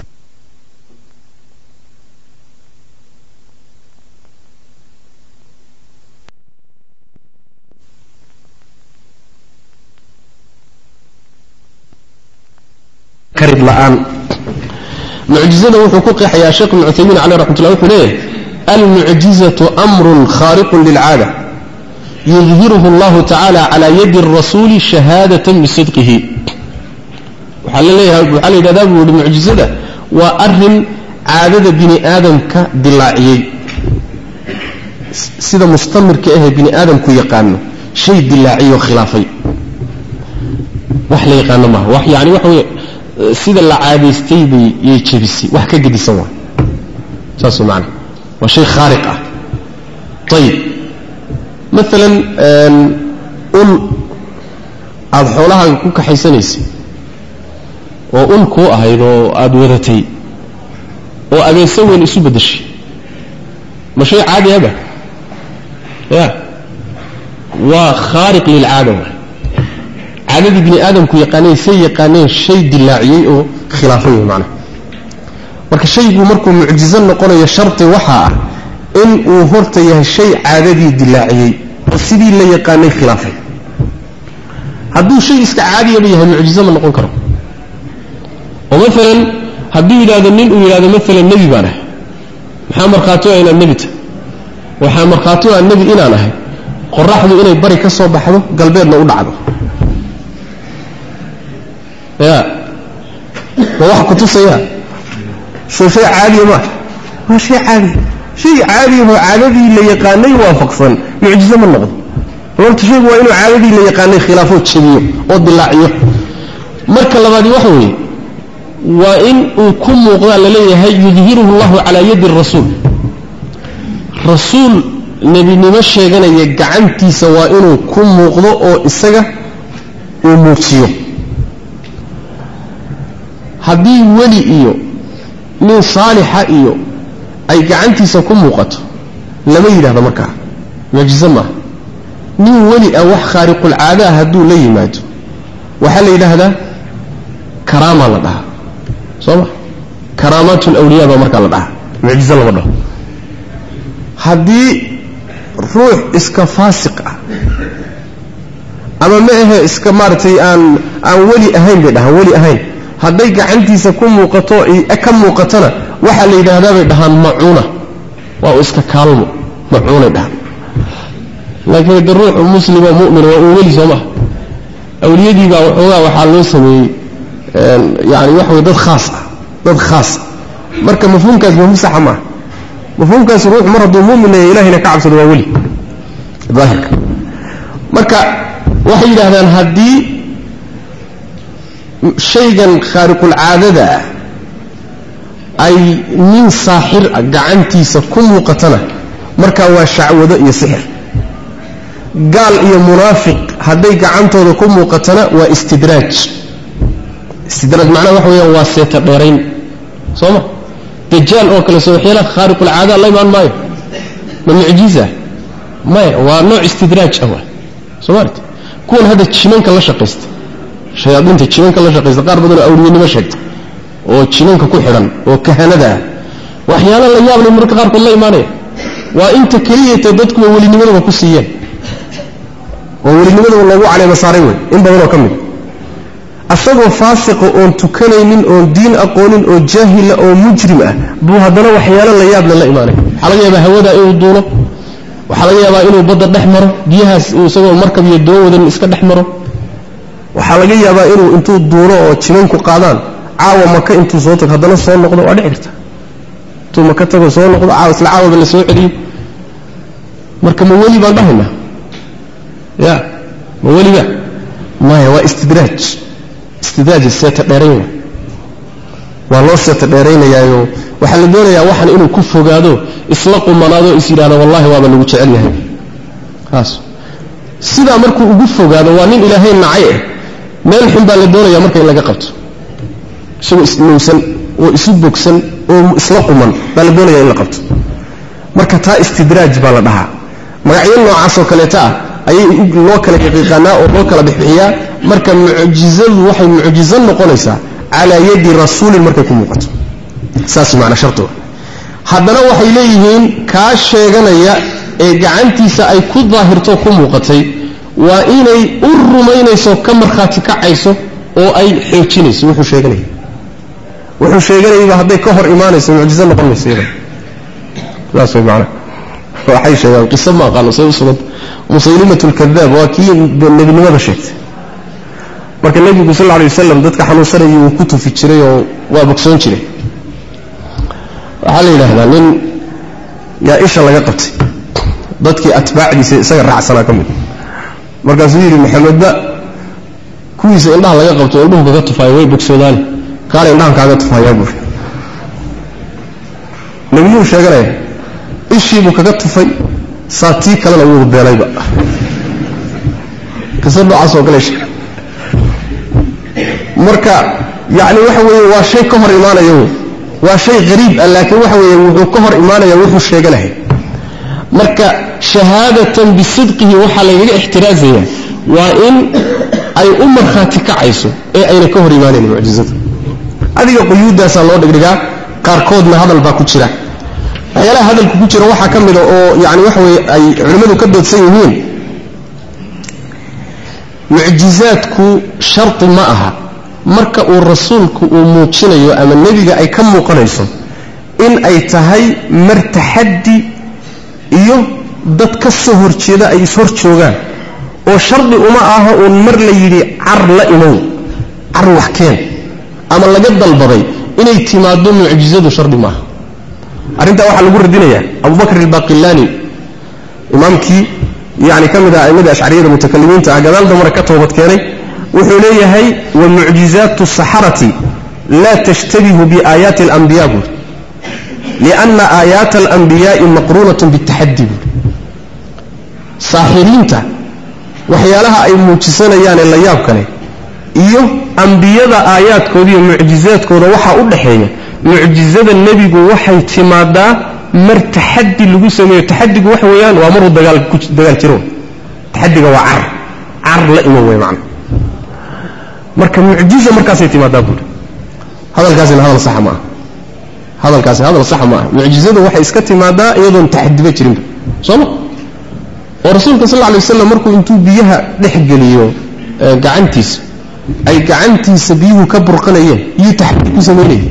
la-aan mucjizada wuxuu ku qeexayaa sheekh ibnu cuthaymiin caleyh raxmatullah wuxuu leeyahay almucjizatu amrun khaariqun lilcaada yudhiruhu allahu tacaala calaa yadi arasuuli shahaadatan bisidqihi waxaa la leeyahay waxaa la yidhahdaa buu yihi mucjizada waa arin caadada bini aadamka dilaaciyey sida mustamirka ahee bini aadamku yaqaano shay dilaaciyoo khilaafay wax la yaqaano maaha wax yani waxa wey sida la caadaystay bay yay jebisay wax ka gedisan waa saas maana waa shay khaariq ah ayib maalan ul aada xoolahaaga ku kaxaysanaysay oo ul kuu ahayd oo aada wadatay oo abeeso weyn isu beddeshay ma shay caadi aba ya waa khaariq lilcaada waay caadadii bini aadamku yaqaaneen say yaqaaneen shay dilaaciyey oo khilaafay wey macnaha marka shaygu markuu mucjizo noqonayo sharti waxaa ah in uu horta yahay shay caadadii dilaaciyey oo sidii la yaqaanay khilaafay hadduu shay iska caadiyaba yahay mucjizo ma noqon karo oo maalan hadduu yidhahdo nin uu yidhahdo maalan nebi baan ahay maxaa markhaati o inaan nebi tahay waxaa markhaati o aan nebi inaan ahay qoraxdu inay bari ka soo baxdo galbeedna u dhacdo ya ma wax kutusaya soo shay caadiya maa waa shay caadiya shay caadiyahoo caadadii la yaqaanay waafaqsan mucjizo ma noqdo horta shaygu waa inuu caadadii la yaqaanay khilaafoo jebiyo oo dilaaciyo marka labaadi waxa weeye waa in uu ku muuqdaa laleeyahay yudhiruhu llahu calaa yadi rasuul rasuul nebinimo sheeganaya gacantiisa waa inuu ku muuqdo oo isaga uu muujiyo haddii weli iyo nin saalixa iyo ay gacantiisa ku muuqato lama yidhahdo markaa mucjizo maaha nin weli ah wax khaariqulcaada ah hadduu la yimaado waxaa la yidhaahdaa karaamaa la dhahaa soo ma karaamaat lawliya baa markaa la dhahaa mucjizo lama dhaho haddii ruux iska faasiq ah ama ma ahe iska maaragtay aan aan weli ahayn bay dhahaan weli ahayn hadday gacantiisa ku muuqato ka muuqatona waxaa la yidhaahdaa bay dhahaan macuuna waa u iska kaalmo macuunay dhahaan laakiin de ruuxu muslimo mu'min waa uu weli soo maha awliyadiibaa waxoogaa waxaa loo sameeyey yani waxa wey dad khaas ah dad khaas marka mafhuumkaas mafhuum saxa maaha mafhuumkaas ruuxu mar hadduu mu'min yahay ilahayna ka cabsado waa weli daahirka marka waxay yidhahdaan haddii shaygan khaariqulcaadada ah ay nin saaxir ah gacantiisa ku muuqatana markaa waa shacwado iyo sixir gaal iyo munaafiq hadday gacantooda ku muuqatana waa istidraaj istidraaj macnaha waxa weeyaan waa seeta dheerayn soo ma dajaal oo kale soo waxyaalaha khaariqulcaada la imaan maayo ma mucjiza maya waa nooc istidraaj ah waa soo maarta kuwan hadda jimanka la shaqaysta shayaadiinta jinanka la shaqaysta qaar badanoo awliyanimo sheegta oo jinanka ku xidhan oo kahanada ah waxyaala la yaable marka qaarkood la imaanaya waa inta keliyata dadkuwa welinimadaba ku siiyeen oo welinimadaba loogu caleema saaray wey in badanoo ka mid asagoo faasiqa oon tukanaynin oon diin aqoonin oo jaahila oo mujrim ah buu haddana waxyaalo la yaable la imaanaya waxaa laga yaabaa hawadaa inuu duulo waxaa laga yaabaa inuu badda dhex maro biyahaas uu isagoo markab iyo doon wadan iska dhex maro waxaa laga yaabaa inuu intuu duulo oo jimanku qaadaan caawa maka intuu soo tago haddana soo noqdo waa dhici karta intuu maka tago soo noqdo caawa isla caawaba la soo celiyo marka ma weli baan dhahaynaa ya ma weliba maya waa istidraaj istidraaj seeta dheerayn waa loo seeta dheeraynayaayo waxaa la doonayaa waxan inuu ku fogaado isla qumanaado is yidhahdo wallahi waaba lagu jecel yahay kaas sidaa markuu ugu fogaado waa nin ilaahay nacay ah meel xun baa la doonayaa marka in laga qabto isagoo isnuusan oo isu bogsan oo isla quman baa la doonaya in la qabto marka taa istidraaj baa la dhahaa magacyo noocaasoo kaleeta ah ayay loo kala yaqiiqaanaa oo loo kala bixbixiyaa marka mucjizadu waxay mucjizo noqonaysaa calaa yadi rasuulin markay ku muuqato saas macna shardiga haddana waxay leeyihiin kaa sheeganaya ee gacantiisa ay ku daahirto ku muuqatay waa inay u rumaynayso ka markhaati kacayso oo ay xoojinayso wuxuu sheeganaya wuxuu sheeganayaba hadday ka hor imaanayso mucjizo noqon mayso iyada saas way macna waxay sheegaan qiso ma aqaano say u sugan musaylimat lkadaab waa kii nebinimada sheegtay marka nebigu sal alay wasalam dadka xanuunsanayay wuu ku tufi jiray oo waa bogsoon jiray waxaa la yidhaahdaa nin yaa isha laga qabtay dadkii atbaacdiisa isaga raacsanaa ka mid markaasuu yidhi maxamedba kuwiisa indhaha laga qabto o indhuhu kaga tufaayo way bogsoodaani kaale indhahan kaaga tufayaa buuri nebinimuu sheeganaya ishiibuu kaga tufay saa tii kalena wuu beelayba qisa noocaasoo kale sheeg marka yacni waxa weeye waa shay ka hor imaanaya wey waa shay hariib ah laakiin waxa weeye wuxuu ka hor imaanaya wuxuu sheeganahay marka shahaadatan bisidqihi waxaa lagaga ixtiraazaya waa in ay u markhaati kacayso ee ayna ka hor imaanayn mucjizada adiga quyuuddaasaa loo dhigdhigaa qaarkoodna hadal baa ku jira waxyaalaha hadalku ku jira waxaa ka mida oo yani waxa weye ay culimmadu ka doodsan yihiin mucjizaadku shardi ma aha marka uu rasuulku uu muujinayo ama nebiga ay ka muuqanayso in ay tahay mar taxaddi iyo dad ka soo horjeeda ay ishor joogaan oo shardi uma aha uun mar la yidhi car la imow car wax keen ama laga dalbaday inay timaado mucjizadu shardi maaha arrintaa waxaa lagu radinayaa abubakr albaqilaani imaamkii yani ka mid ah aimmadii ashcariyada mutakalimiinta ah gadaal damare ka toobad keenay wuxuu leeyahay wa mucjizaatu saxarati laa tashtabihu biaayaati alambiya buuri lianna aayaata alambiyaai maqruunatun bitaxaddi buuri saaxiriinta waxyaalaha ay muujisanayaanee la yaab kale iyo ambiyada aayaadkooda iyo mucjizaadkooda waxaa u dhaxeeya mucjizada nebigu waxay timaadaa mar taxaddi lagu sameeyo taxadigu waxa weeyaan waa maruu dagaal dagaal jiro taxadiga waa car car la iman wey macna marka mucjiza markaasay timaadaa buuri hadalkaasina hadal saxa ma aha hadalkaasi hadal saxa ma aha mucjizadu waxay iska timaadaa iyadoon taxadiba jirinba sooma oo rasuulka sal alay waslam markuu intuu biyaha dhex geliyo gacantiisa ay gacantiisa biyuhu ka burqanayeen iyuu taxadi ku samaynayay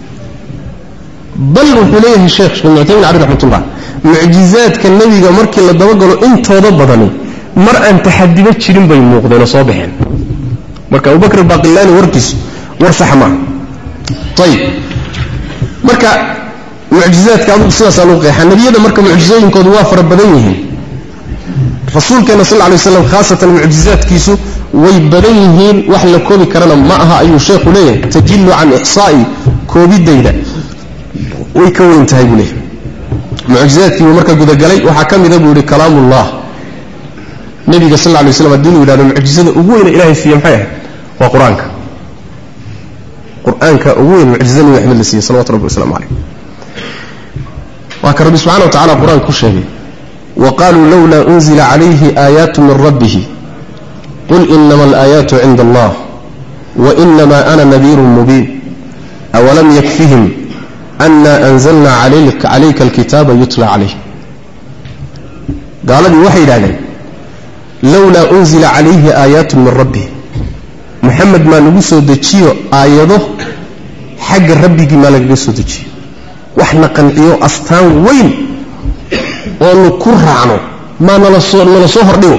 bal wuxuu leeyahay sheekh sheekh muctamin cali raxmatullah mucjizaadka nebiga markii la dabagalo intooda badani mar aan taxadiba jirin bay muuqdeenoo soo baxeen marka abubakr baqilaani warkiisu war saxa maaha ayib marka mucjizaadka adugu sidaasaa lagu qeexaa nebiyada marka mucjizooyinkoodu waa fara badan yihiin rasuulkeena sal lay waslam khaasatan mucjizaadkiisu way badan yihiin wax la koobi karana ma aha ayuu sheekhu leeyahay tajilu can ixsaa'i koobidayda way ka weyn tahay buu leeyahy mucjizaadkiibuu marka gudagalay waxaa ka mida buu yihi kalaamullah nebiga sal lay waslam haddii inu yidhahdo mucjizada ugu weyne ilahay siiye maxay ahayd waa qur-aanka qur-aanka ugu weyn mucjiza nebi maxamed la siiyey salawatu rabbi waslamu calayh waa ka rabbi subxana wa tacala qur-aanka ku sheegay وqالوا lولا أنزل عليه آيات من ربه قل إنما الآيات عند الله wainamaa ana nadiirun mubiin awalam yakfihim ana anzalna calayka alkitaaba yutla calayh gaaladii waxay yidhahdeen lowlaa unzila calayhi aayaatu min rabbih moxamed maa nagu soo dejiyo aayado xagga rabbigii maa lagaga soo dejiyo waxna qanciyo astaan weyn oonu ku raacno maa nala soo nala soo hordhigo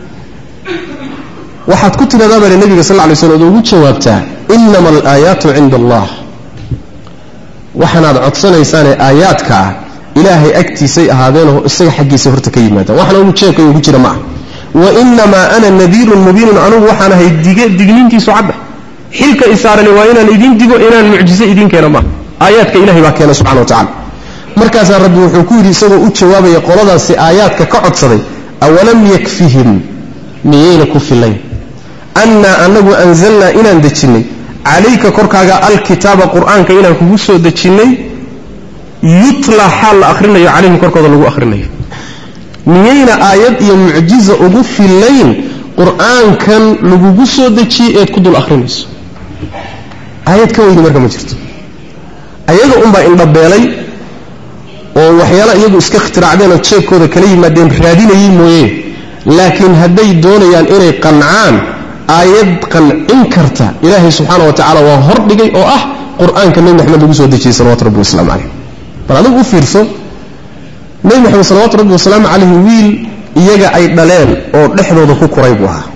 waxaad ku tidhahdaa bale nebiga sal lla lay slam ood ugu jawaabtaa inama alaayaatu cinda allah waxaanaad codsanaysaanee aayaadka ah ilaahay agtiisay ahaadeenoo isaga xaggiisa horta ka yimaadaan waxna ugu jeebka ugu jira ma ah wainamaa ana nadiirun mubiinun anugu waxaan ahay dige digniintiisu cadda xilka isaarani waa inaan idiin digo inaan mucjizo idiin keeno maaha aayaadka ilahay baa keena subxana wa tacala markaasaa rabbi wuxuu ku yidhi isagoo u jawaabaya qoladaasi aayaadka ka codsaday awalam yakfihim miyayna ku filayn annaa anagu anzalnaa inaan dejinnay calayka korkaaga alkitaaba qur'aanka inaan kugu soo dejinnay yutla xaal la akhrinayo calayhim korkooda lagu akhrinayo miyayna aayad iyo mucjiza ugu filayn qur'aankan lagugu soo dejiyey eed ku dul akhrinayso aayad ka weyni marka ma jirto ayaga unbaa indhabeelay oo waxyaala iyagu iska ikhtiraacdeen oo jeebkooda kala yimaadeen raadinayey mooye laakiin hadday doonayaan inay qancaan aayad qancin karta ilaahay subxaana wa tacaala waa hordhigay oo ah qur-aanka nebi maxamed lagu soo dejiyey salawatu rabbi wasalaamu calayh bal adigu u fiirso nebi maxamed salawatu rabbi wasalaamu calayhi wiil iyaga ay dhaleen oo dhexdooda ku koray buu ahaa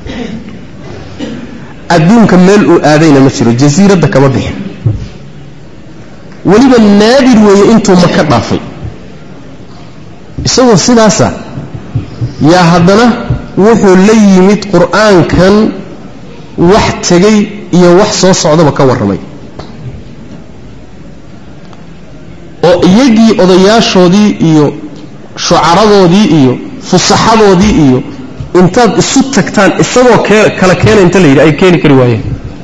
adduunka meel uu aadayna ma jiro jasiiradda kama bixin weliba naadir weeye intuu maka dhaafay isagoo sidaasa yaa haddana wuxuu la yimid qur'aankan wax tegay iyo wax soo socdaba ka warramay oo iyagii odayaashoodii iyo shucaradoodii iyo fusaxadoodii iyo intaad isu tagtaan isagoo kala keena inta la yidhi ay keeni kari waayeen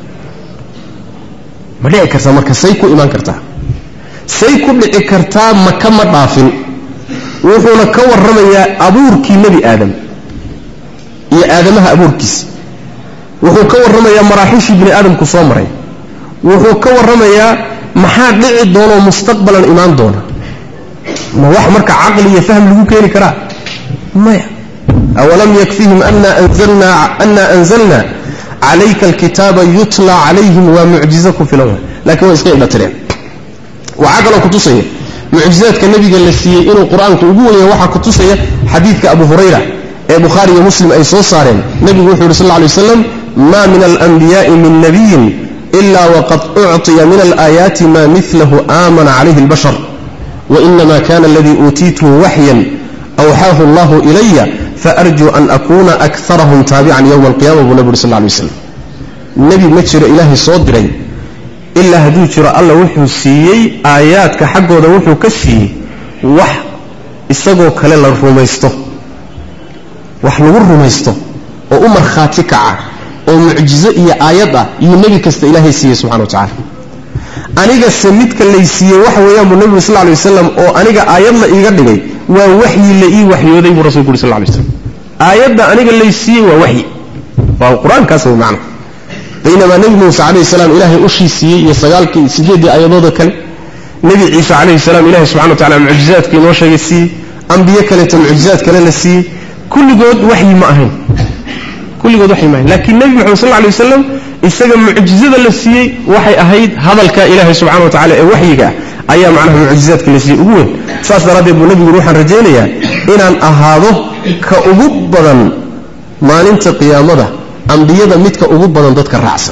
ma dhici kartaa marka say ku imaan kartaa say ku dhici kartaa maka ma dhaafin wuxuuna ka warramayaa abuurkii nebi aadam iyo aadamaha abuurkiisa wuxuu ka warramayaa maraaxiishii bini aadamku soo maray wuxuu ka warramayaa maxaa dhici doonoo mustaqbalan imaan doona ma wax marka caqli iyo fahm lagu keeni karaa maya awalam yakfihim ana anzalna calayka alkitaaba yutla calayhim waa mucjizo ku filan wa lakiin waa iska indhatireen waxaa kaloo kutusaya mucjizaadka nebiga la siiyey inuu qur-aanku ugu weyaya waxaa kutusaya xadiidka abu hurayra ee bukhaari iyo muslim ay soo saareen nebigu wuxuu yidhi sal lla lay waslam ma min alanbiyaai min nabiyin ila waqad ucطiya min alaayaati ma milahu aamana calayhi اlbashar wainama kana aladii uutiituhu waxyan awxaahu allahu ilaya faarjuu an akuna akarahum taabican yowma alqiyama buu nebi uri sal lla lay waslam nebi ma jiro ilaahay soo diray ilaa hadduu jiro alla wuxuu siiyey aayaadka xaggooda wuxuu ka siiyey wax isagoo kale la rumaysto wax lagu rumaysto oo u markhaati kaca oo mucjizo iyo aayad ah iyuu nebi kasta ilaahay siiyey subxana wa tacala anigase midka lay siiyey waxa weeyaan buu nebigu sal lla lay wasalam oo aniga aayad la iiga dhigay waa waxyi la ii waxyooday buu rasulku uri sal lla lay waslam aayadda aniga lay siiyey waa waxyi waa qur-aankaas way macna baynamaa nebi muuse calayhi salaam ilaahay ushii siiyey iyo sagaalkii sideeddii aayadooda kale nebi ciise calayhi salaam ilahay subxana wa tacala mucjizaadka inoo sheegay siiyey ambiye kaleeto mucjizaad kale la siiyey kulligood waxyi ma ahayn kulligood waxyi ma ahayn laakiin nebi moxamed sal lla alay wasalam isaga mucjizada la siiyey waxay ahayd hadalka ilaahay subxana wa tacala ee waxyiga ah ayaa macnaha mucjizaadka la siiyey ugu weyn saas daraaddeed buu nebigu waxaan rajaynayaa inaan ahaado ka ugu badan maalinta qiyaamada ambiyada midka ugu badan dadka raacsan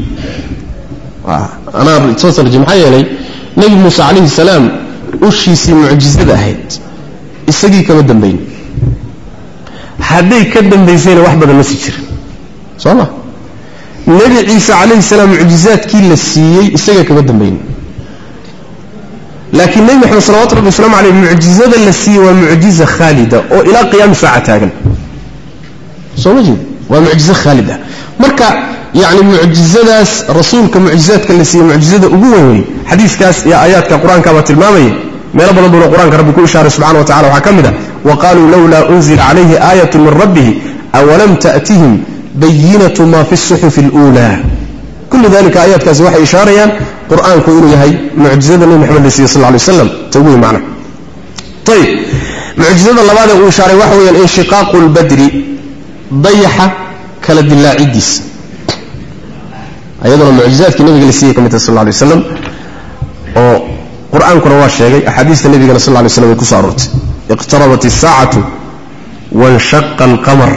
anaa soo sarji maxaa yeelay nebi muuse calayhi salaam ushiisii mucjizada ahayd isagii kama dambayn hadday ka dambaysayna wax badan ma sii jirin soo ma nebi ciise calayhi salaam mucjizaadkii la siiyey isaga kama dambayn laakiin nebi maxamed salawatu rabbi waslamu aleyh mucjizada la siiyey waa mucjiza khaalida oo ilaa qiyaami saaca taagan soo ma jeed waa mucjizo khaalida marka yani mucjizadaas rasuulka mucjizaadka la siiyey mucjizada ugu weyn wey xadiiskaas iyo aayaadka qur-aankaabaa tilmaamaya meelo badan buuna qur-aanka rabbi ku ishaaray subxana wa tacala waxaa ka mid ah wa qaluu lowlaa unzila calayhi aayatu min rabbihi awalam ta'tihim bayinatu ma fi suxufi اluulaa kullu dalika aayaadkaasi waxay ishaarayaan qur-aanku inuu yahay mucjizada nebi maxamed la siiyey sal ly waslam ta ugu wey macna ayib mucjizada labaadee uu ishaaray waxa weeyaan inshiqaaqu lbadri dayaxa kala dilaacidiisa ayaduna mucjizaadkii nabiga la siiyey ka mid tahay sal ly waslam oo qur-aankuna waa sheegay axaadiista nebigana sal ly slam way ku so aroortay iqtarabat isaacatu wanshaqa alqamar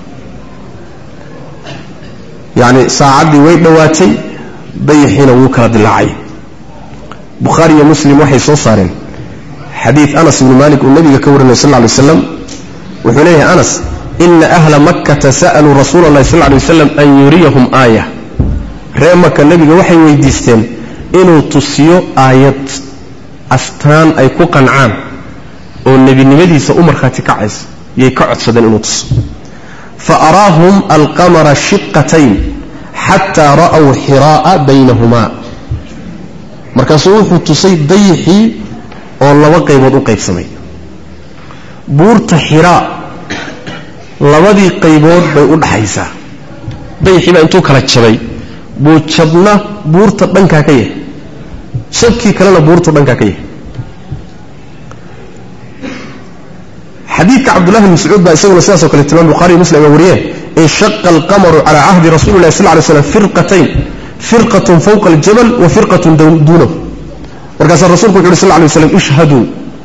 yacni saacaddii way dhowaatay dayaxiina wuu kala dilaacay bukhaari iyo muslim waxay soo saareen xadiid anas ibnu malik uu nabiga ka warinay sal ly waslam wuxuu leeyahay anas ina ahla makkata sa'aluu rasuula allahi sal ly waslam an yuriyahum aaya ree maka nebiga waxay weydiisteen inuu tusiyo aayad astaan ay ku qancaan oo nebinimadiisa u markhaati kacaysa yay ka codsadeen inuu tuso fa araahum alqamara shiqatayn xataa ra'w xiraa'a baynahumaa markaasuu wuxuu tusay dayixii oo laba qaybood u qaybsamay buurta xiraa labadii qaybood bay u dhaxaysaa dayixii baa intuu kala jabay buu jabna buurta dhankaa ka yahay jabkii kalena buurtu dhankaa ka yahay xadiidka cabdullahi bn mascuud baa isaguna sidaasoo kale tilmaam bukhariy muslim ay wariyeen inshaqa alqamaru calaa cahdi rasuli llahi sal ly slam firqatayn firqatun fawqa aljabal wa firqatun duunahu markaasaa rasulku wuxu uhi sal lay waslam ishhaduu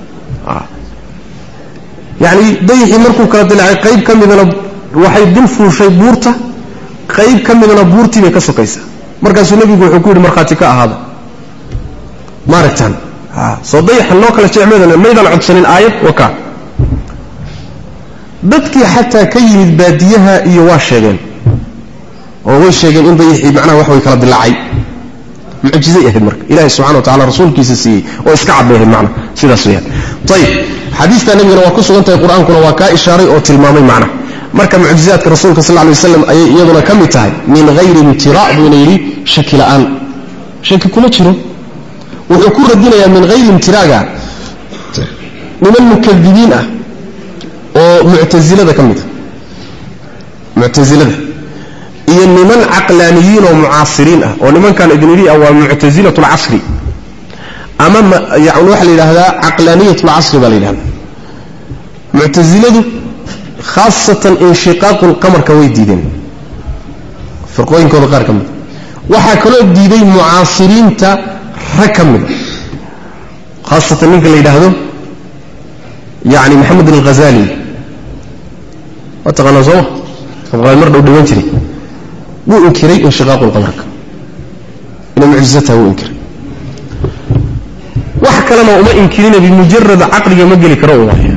yacni dayixii markuu kala dilaacay qayb ka midana waxay dul fuushay buurta qayb ka midana buurtii bay ka sokaysaa markaasuu nebigu wuxuu ku yidhi markhaati ka ahaada ma aragtaan soo dayaxan loo kala jecmeedana maydaan codsanin aayad waka dadkii xataa ka yimid baadiyaha iyo waa sheegeen oo way sheegeen in dayixii macnaha wax way kala dilaacay mucjizay ahayd marka ilahi subxana wa tacala rasuulkiisa siiyey oo iska cadbay ahayd macna sidaas weyaan ayib xadiistaa nebigana waa ku sugan tahay qur-aankuna waa kaa ishaaray oo tilmaamay macna marka mucjizaadka rasuulka sal lay waslam ayay iyaduna ka mid tahay min hayri imtira buuna yidhi shaki la'aan shaki kuma jiro wuxuu ku radinayaa min hayri imtiraaga niman mukadibiin ah oo muctasilada ka mid a muctasilada iyo niman caqlaaniyiin oo mucaasiriin ah oo nimankan idin idhi ah waa muctasilat lcasri ama yani waxaa la yidhaahdaa caqlaaniyat lcasri baa la yidhahda muctasiladu khaasatan inshiqaaqu lqamarka way diideen firqooyinkooda qaar ka mida waxaa kaloo diiday mucaasiriinta rag ka mida khaasatan ninka la yidhaahdo yani maxamedin alghazali waa taqaanaa sooma abqaal mar dhow dhiman jiray wuu inkiray inshiqaaqu lqamarka inay mucjizo tahay wuu inkiray wax kalena uma inkirina bimujarad caqliga ma geli karo waaya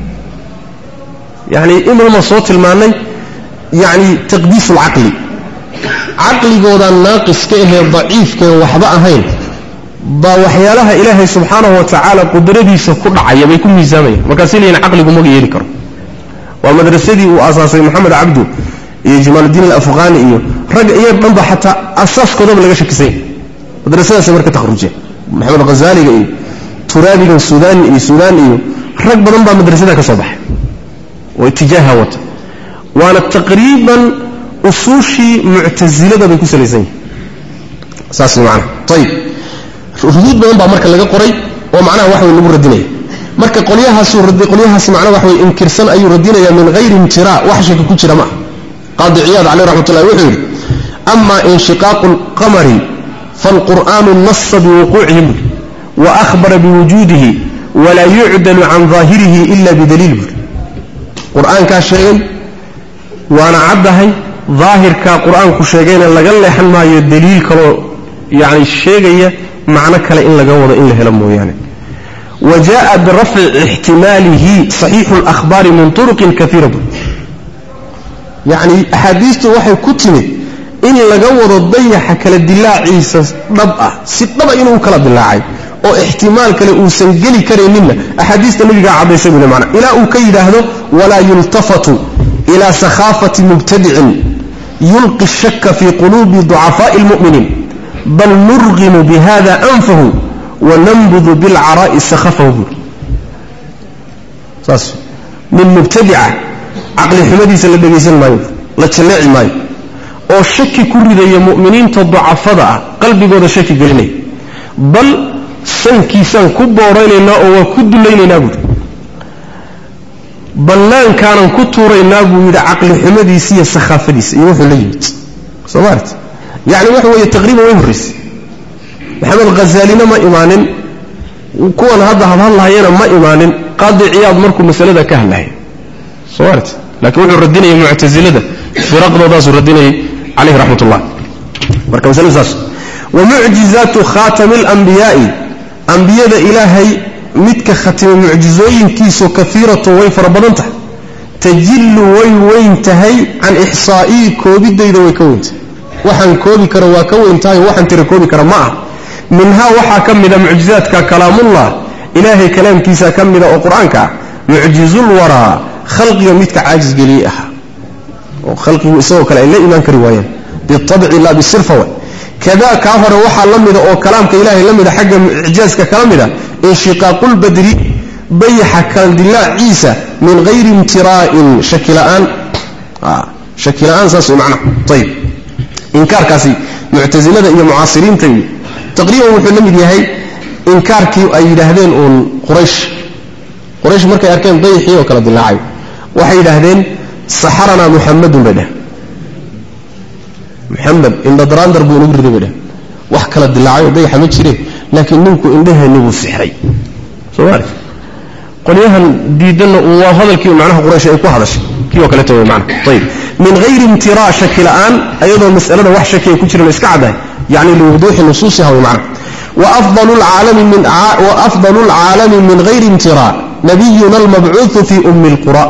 yani imama soo tilmaanay yani taqdiis lcaqli caqligoodan naaqiska ahee daciifkaen waxba ahayn baa waxyaalaha ilaahay subxaanahu wa tacaala qudradiisa ku dhacaya bay ku miisaamayaan markaasi leeyihin caqligu maga yeeli karo waa madrasadii uu aasaasay maxamed cabdu iyo jamaaludiin alafqaani iyo ragga iyo dhanba xataa asaaskoodaba laga shakisanya madrasadaasay marka takhrujeen maxamed hazaaliga iyo turaabigan suudaan iyo suudaan iyo rag badan baa madrasada ka soo baxay oo itijaaha wata waana taqriiban usuushii muctasilada bay ku salaysan yihin saas maana ayib ruduud badan baa marka laga qoray oo macnaha wax way lagu radinaya marka qolyahaasu qolyahaas macnaha wax way inkirsan ayuu radinaya min hayri imtira wax shaki ku jira ma ah qaadi ciyaad caleyh raxmatullahi wuxuu yidhi ama inshiqaaqu alqamari faalqur'aanu nasa biwuquucihi buri wa ahbara biwujuudihi walaa yucdalu can daahirihi ila bidaliil buri qur-aankaa sheegay waana caddahay daahirkaa qur-aanku sheegayna laga leexan maayo daliil kaloo yani sheegaya macno kale in laga wado in la helo mooyaane wa jaءa birafci ixtimaalihi صaxiixu اlأhbaari min طuruqin kaiira bu yacni axaadiistu waxay ku timid in laga wado dayaxa kala dilaaciisa dhab ah si dhaba inuu kala dilaacay oo ixtimaal kale uusan geli karayninna axaadiista nabigaa caddaysay bule mana ilaa uu ka yidhaahdo walaa yultafatu ila sakhaafati mubtadicin yulqi الshaka fii quluubi ضucafaaءi اlmu'miniin bal nurqimu bihada anfahu wanambudu bilcaraa'i sakhafahu buuri saas nin mubtadica caqli xumadiisa la dhegaysan maayo la jalleeci maayo oo shaki ku ridaya mu'miniinta ducafada ah qalbigooda shaki gelinaya bal sankiisaan ku booraynaynaa oo waa ku dulaynaynaa buuhi bannaankaanan ku tuuraynaa buu yidhi caqli xumadiisa iyo sakhaafadiisa iyo wuxuu la yimid soo maart yacni waxa weeye taqriiban way horraysay maxamed khazaalina ma imaanin kuwan hadda hadhadlahayana ma imaanin qaadi ciyaad markuu masalada ka hadlahaya soo maart laakiin wuxuu radinayay muctasilada firaqdoodaasuu radinayay caleyhi raxmat ullah marka masaladu saas wa mucjizaatu khaatami alambiyaai ambiyada ilaahay midka khatima mucjizooyinkiisu kaiiratun way fara badan tahay tajillu way weyn tahay can ixsaa'ii koobidayda way ka weyn tahay waxaan koobi karo waa ka weyn tahay waxaan tira koobi kara ma ah minhaa waxaa ka mida mucjizaadka kalaamullah ilaahay kalaamkiisa ka mida oo qur-aanka ah mucjizul waraa khalqiga midka caajis geliyey ahaa oo khalqigu isagoo kale ay la imaan kari waayeen biabci la bisirfa way kadaa kaa hore waxaa la mida oo kalaamka ilaahay la mida xagga icjaaska kala mida inshiqaaqulbadri bayaxa kaldilaaciisa min hayri imtiraa'in shakila'aan shakila'aan saas way macnaha ayib inkaarkaasi muctasilada iyo mucaasiriinta iyo taqriiban wuxuu la mid yahay inkaarkii ay yidhaahdeen uun quraysh quraysh markay arkeen dayaxii oo kala dilaacay waxay yidhaahdeen saxaranaa muxamadun bay dheh muxamed indhadraandar buu inagu riday bay dheh wax kala dilaacay oo dayaxa ma jireen laakiin ninku indhaheenni buu sixray soo maali qolyahan diidanna waa hadalkii macnaha quraysh ay ku hadashay kii oo kaleta wey macna ayib min hayri imtiraa shaki la'aan ayadoo mas'alada wax shaki ay ku jiran iska caddahay yacni liwuduuxi nusuusiha wey macna waafdalu lcaalami min hayri imtiraa nabiyuna almabcuuثu fi ummi اlqura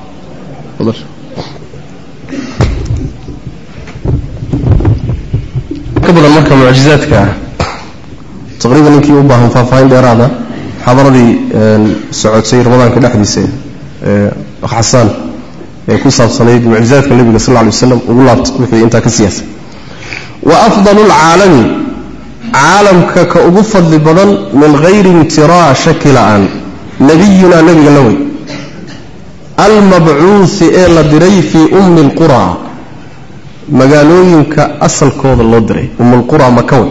ka badan marka mucjizaadka taqriiban ninkii u baahan faahfaahin dheeraada xadaradii socotay ramadaanka dhexdiisa ee xasaan ee ku saabsanayd mucjizaadka nebiga sal lla lay waslam ugu laabta wixii intaa ka siyaasa wa afdalu lcaalami caalamka ka ugu fadli badan min hayri imtiraa shaki la'aan nabiyunaa nebiga la wey almabcuuhi ee la diray fii ummi اlqura magaalooyinka asalkooda loo diray ummulqura makawe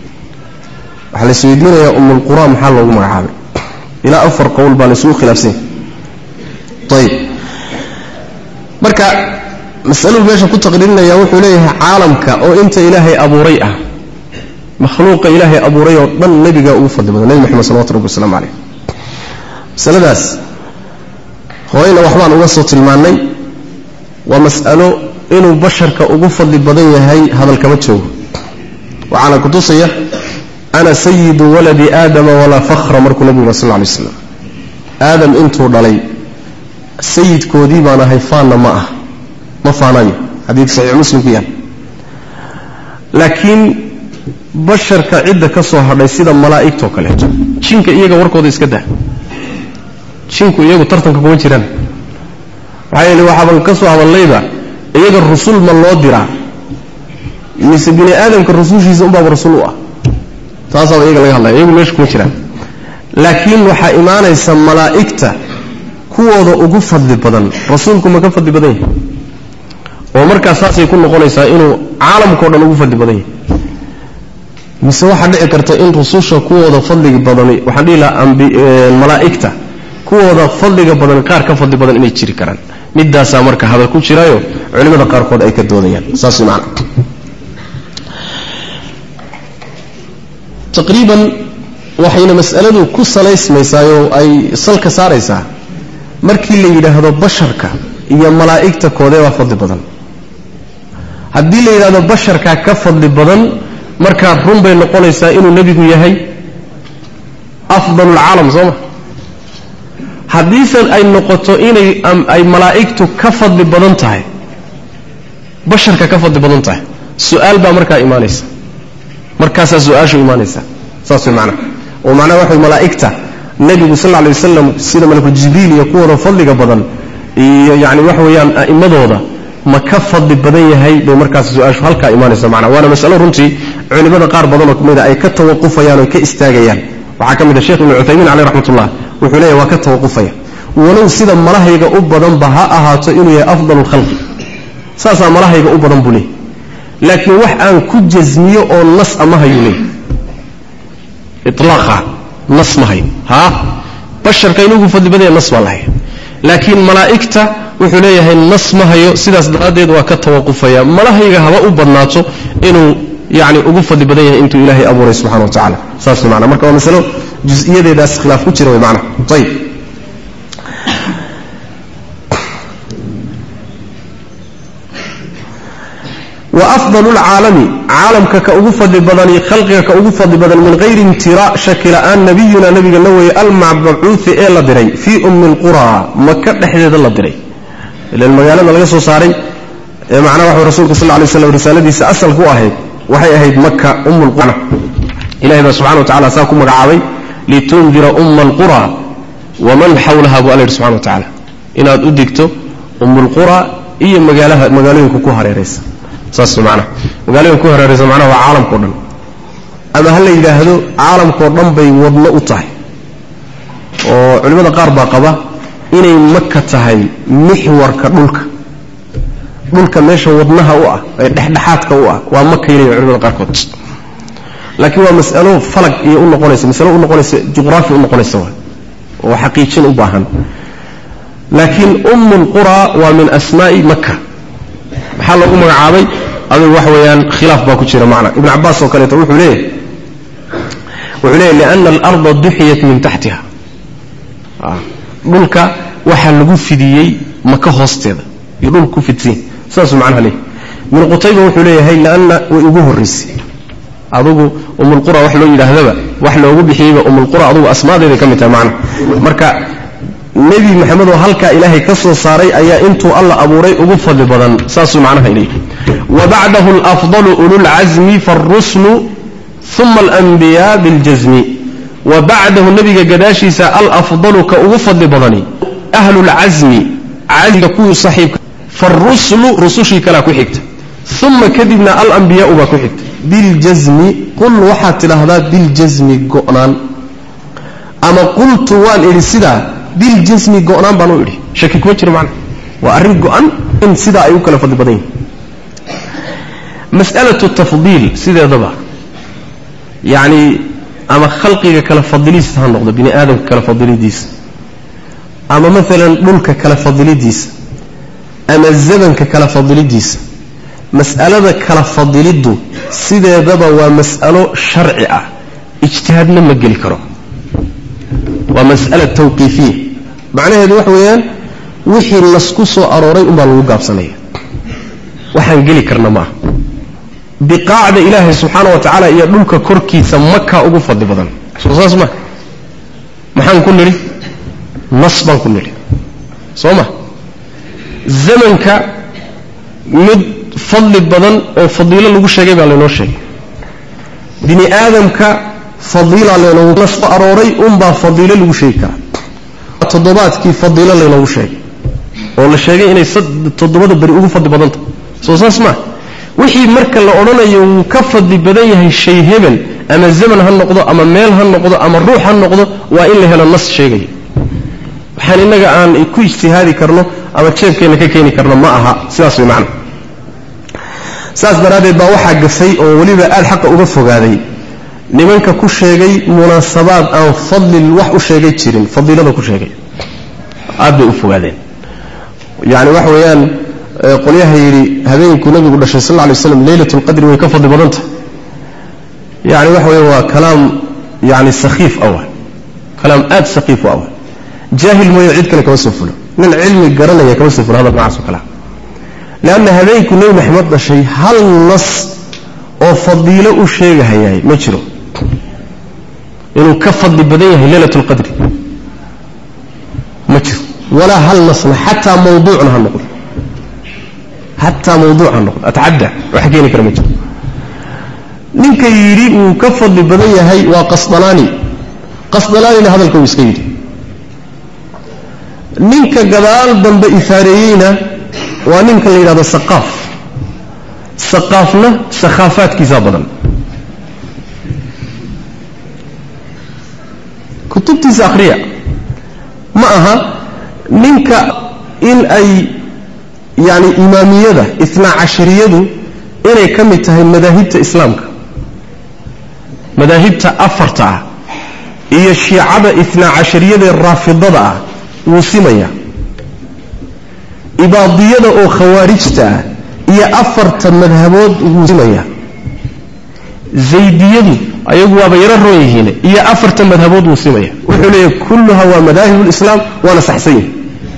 waxaa la isweydiinayaa ummulqura maxaa loogu magacaabay ilaa afar qowl baa laysugu khilaafsanya ayib marka masaladu meesha ku taqriirinaya wuxuu leeyahay caalamka oo inta ilaahay abuuray ah makhluuqa ilaahay abuuray oo dhan nebigaa ugu fadli badan nebi moxamed salawatu rabbi waslamu caleyh masaladaas horeyna waxbaan uga soo tilmaannay waa mas'alo inuu basharka ugu fadli badan yahay hadalkama joogo waxaana kutusaya ana sayidu waladi aadama walaa fakhra markuu nabigu sal lla lay slam aadam intuu dhalay sayidkoodii baan ahay faanna ma ah ma faanayo xadiid saxiix muslim ku yahay laakiin basharka cidda ka soo hadhay sida malaa'igtoo kaleeto jinka iyaga warkooda iska daa jinku iyagu tartanka kuma jiraan maxaa yeele waxaaban ka soo hadallayba iyaga rusul ma loo diraa mise bini aadamka rusushiisa unbaaba rasul u ah taasaaba iyaga laga hadlaya iyagu meesha kuma jiraan laakiin waxaa imaanaysa malaa'igta kuwooda ugu fadli badan rasuulku ma ka fadli badan yahay oo markaas saasay ku noqonaysaa inuu caalamkao dhan ugu fadli badan yahay mise waxaa dhici karta in rususha kuwooda fadliga badani waxaan dhihi lahaa malaa'igta kuwooda fadliga badan qaar ka fadli badan inay jiri karaan midaasaa marka hadal ku jiraayo culimmada qaarkood ay ka doodayaan saas man taqriiban waxayna mas'aladu ku salaysmaysaayoo ay salka saaraysaa markii la yidhaahdo basharka iyo malaa'igta koodee baa fadli badan haddii la yidhahdo basharkaa ka fadli badan markaa run bay noqonaysaa inuu nebigu yahay afdalulcaalam soo ma haddiise ay noqoto inay ay malaa'igtu ka fadli badan tahay basharka ka fadli badan tahay su-aal baa markaa imaanaysa markaasaa su-aashu imaanaysa saas way macnaha oo macnaha waxa malaa'igta nebigu sal lla alay wasalam sida malaku jibriil iyo kuwooda fadliga badan iyo yacni waxa weeyaan a'immadooda ma ka fadli badan yahay bay markaas su-aashu halkaa imaanaysa macnaha waana masalo runtii culimmada qaar badanoo kamid a ay ka tawaqufayaan oo ka istaagayaan waxaa ka mid a sheekh ibnu cuthaymiin caleyh raxmatullah wuxuu leeyahy waa ka tawaqufaya walow sida malahayga u badanba ha ahaato inuu yahay afdal lkhalqi saasaa malahayga u badan buu leeyay laakiin wax aan ku jasmiyo oo nas a ma hayuu leey ilaaqa nas ma hayo haa basharka inugu fadli badaya nas baa lahay laakiin malaa'igta wuxuu leeyahay nas ma hayo sidaas daraaddeed waa ka tawaqufaya malahayga haba u badnaato inuu yani ugu fadli badan yahay intuu ilaahay abuuray subxana wa tacala saas mana marka waa masalo jusiyadeedaas khilaaf ku jira wy mana ayb وأفضل العالم عالمك كأغو فضل بدني خلقك كأغو فضل بدن من غير امتراء شكل أن نبينا نبي النووي المبعوث إلى دري في أم القرى مكة نحن الله دري إلى المجال ما لقصه صاري معناه وحي رسولك صلى الله عليه وسلم رسالة دي سأسأل هو أهيد وحي أهيد مكة أم القرى إلهي سبحانه وتعالى ساكم مقعاوي لتنذر أم القرى ومن حولها أبو ألير سبحانه وتعالى إن أدكتو أم القرى إيه مجالها مجالين كوكوها ريسا saas macnaha magaalooyin ku hareeraysa macnaha waa caalamkao dhan ama ha la yidhaahdo caalamkao dhan bay wadno u tahay oo culimmada qaar baa qaba inay maka tahay mixwarka dhulka dhulka meesha wadnaha u ah ee dhexdhexaadka u ah waa maka yilaya culimada qaarkood laakiin waa mas'alo falag iyo u noqonaysa masalo u noqonaysa juqraafi u noqonaysa waa oo xaqiijin u baahan laakiin umm lqura waa min asmaa'i maka maxaa loogu magacaabay adigu wax weeyaan khilaaf baa ku jira macna ibn cabbaas oo kaleeto wuxuu leeyahy wuxuu leeyahy liana alarda duxiyat min taxtiha dhulka waxaa lagu fidiyey maka hoosteeda iyo dhulka ku fidsan saasuu macnaha leeyahy ibnu qutayba wuxuu leeyahay lianna way ugu horraysay adugu umulqura wax loo yidhaahdaba wax loogu bixiyeyba umulqura adugu asmaadeeday ka mid tahay macna marka nebi maxamed oo halkaa ilaahay ka soo saaray ayaa intuu alla abuuray ugu fadli badan saasuu macnaha leeyahy wabacdahu alafdalu ululcasmi faaruslu uma alanbiyaa biاljasmi wa bacdahu nebiga gadaashiisa alafdalu ka ugu fadli badani ahlulcasmi casmiga kuwii saxiibka faaruslu rusushii kalea ku xigta uma kadibna alambiyaau baa ku xigta biاljasmi qul waxaad tidhaahdaa biاljasmi go'naan ama qultu waan idhi sidaa biljasmi go'naan baan u idhi shaki kuma jiro macna waa arrin go'an in sidaa ay u kala fadli badan yihin mas'alatu tafdiil sideedaba yacni ama khalqiga kala fadilidiisa ha noqdo bini aadamka kala fadilidiisa ama maalan dhulka kala fadilidiisa ama zamanka kala fadilidiisa mas'alada kala fadiliddu sideedaba waa mas'alo sharci ah ijtihaadna ma geli karo waa mas'ala tawqiifiya macnaheedu waxa weeyaan wixii lasku soo arooray unbaa lagu gaabsanaya waxaan geli karna maaha biqaacda ilaahay subxaana wa tacaala iyo dhulka korkiisa makaa ugu fadli badan soo saas ma maxaan ku nidhi nas baan ku nidhi soo ma zamanka mid fadli badan oo fadiilo lagu sheegay baa laynoo sheegay bini aadamka fadiila laynoogu nas soo arooray unbaa fadiilo lagu sheegi karaa toddobaadkii fadiilo laynoogu sheegay oo la sheegay inay toddobada beri ugu fadli badanta soo saas maa wixii marka la odhanayo wuu ka fadli badan yahay shay hebel ama zaman ha noqdo ama meel ha noqdo ama ruux ha noqdo waa in la helo nas sheegaya waxaan innaga aan ku ijtihaadi karno ama jeebkeenna ka keeni karno ma aha sidaas way macna saas daraaddeed baa waxaa gafay oo weliba aad xaqa uga fogaaday nimanka ku sheegay munaasabaad aan fadlil wax u sheegay jirin fadiilada ku sheegay aad bay u fogaadeen yani waxa weeyaan qolyaha yidhi habeenkuu nabigu dhashay sal ly slam leylat lqadri way ka fadli badan tahay yani waxa weya waa kalaam yani sakhiif awa kalaam aad sakhiif u awa jaahil mooyo cid kale kama soo fulo nin cilmi garanaya kama soo fulo hadal noocaas o kalea leanna habeenkuu nebi maxamed dhashay hal nas oo fadiilo u sheegahayaay ma jiro inuu ka fadli badan yahay leylat lqadri ma jiro walaa hal nasna xataa mawduucna ha noqdo xataa mawduuc ha noqdo atacadda wax keeni kara ma jiro ninka yidhi wuu ka fadli badan yahay waa qasdalaani qasdalaanina hadalka uu iska yidhi ninka gadaal dambe ifaareeyeyna waa ninka la yidhahdo saqaaf saqaafna sakhaafaadkiisaa badan kutubtiisa akhriya ma aha ninka in ay yani imaamiyada itnaa cashariyadu inay ka mid tahay madaahibta islaamka madaahibta afarta ah iyo shiicada itnaa cashariyadaee raafidada ah wuu simaya ibaadiyada oo khawaarijta ah iyo afarta madhabood wuu simaya zaydiyadu ayagu waaba yaro roon yihiin iyo afarta madhabood wuu simaya wuxuu leeyahy kulluha waa madaahib lislaam waana saxsan yihi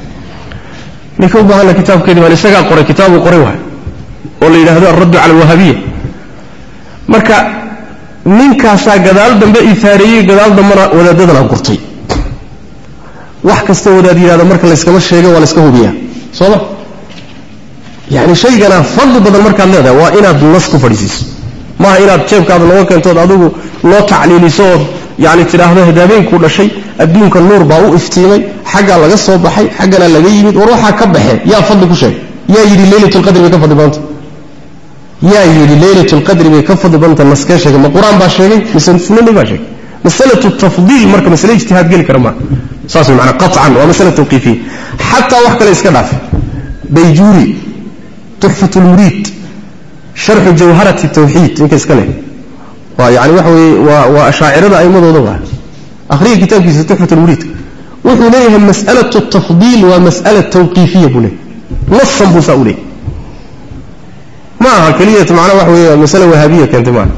ninka u baahana kitaabkeedii baan isagaa qoray kitaabuu qoray waay oo la yidhaahdo alraddu cala alwahabiya marka ninkaasaa gadaal dambe ifaareeyey gadaal dambena wadaadadana gurtay wax kasta wadaad yidhahda marka layskama sheega waa layska hubiyaa soo ma yani shaygana fadli badan markaad leedahay waa inaad nas ku fadhiisiiso maaha inaad jeebkaada nooga keentood adigu loo tacliiliso ood yani tidhaahdo habeenkuu dhashay adduunka nuur baa u iftiimay xaggaa laga soo baxay xaggana laga yimid war waxaa ka baxee yaa fadli ku sheegay yaa yidhi leylatulqadri bay ka fadli badanta yaa yidhi leylatulqadri bay ka fadli badanta naskee sheegay ma qur-aan baa sheegay mise sunani baa sheegay masalatu tafdiil marka masale ijtihaad geli kara maa saas way maanaa qaطcan waa masala tawqiifiya xataa wax kale iska dhaaf bayjuuri tuxfat lmuriid sharxu jawharati tawxiid ninka iska leh waa yani waxa weye waa waa ashaacirada aimadooda waa akhriga kitaabkiisa tuxfat lmuriid wuxuu leeyahay mas'alatu tafdiil waa mas'ala tawqiifiya buu leeyahy nasan buu saa u leeyahy ma aha keliyat macnaa waxa weeye masale wahaabiya keentay maaha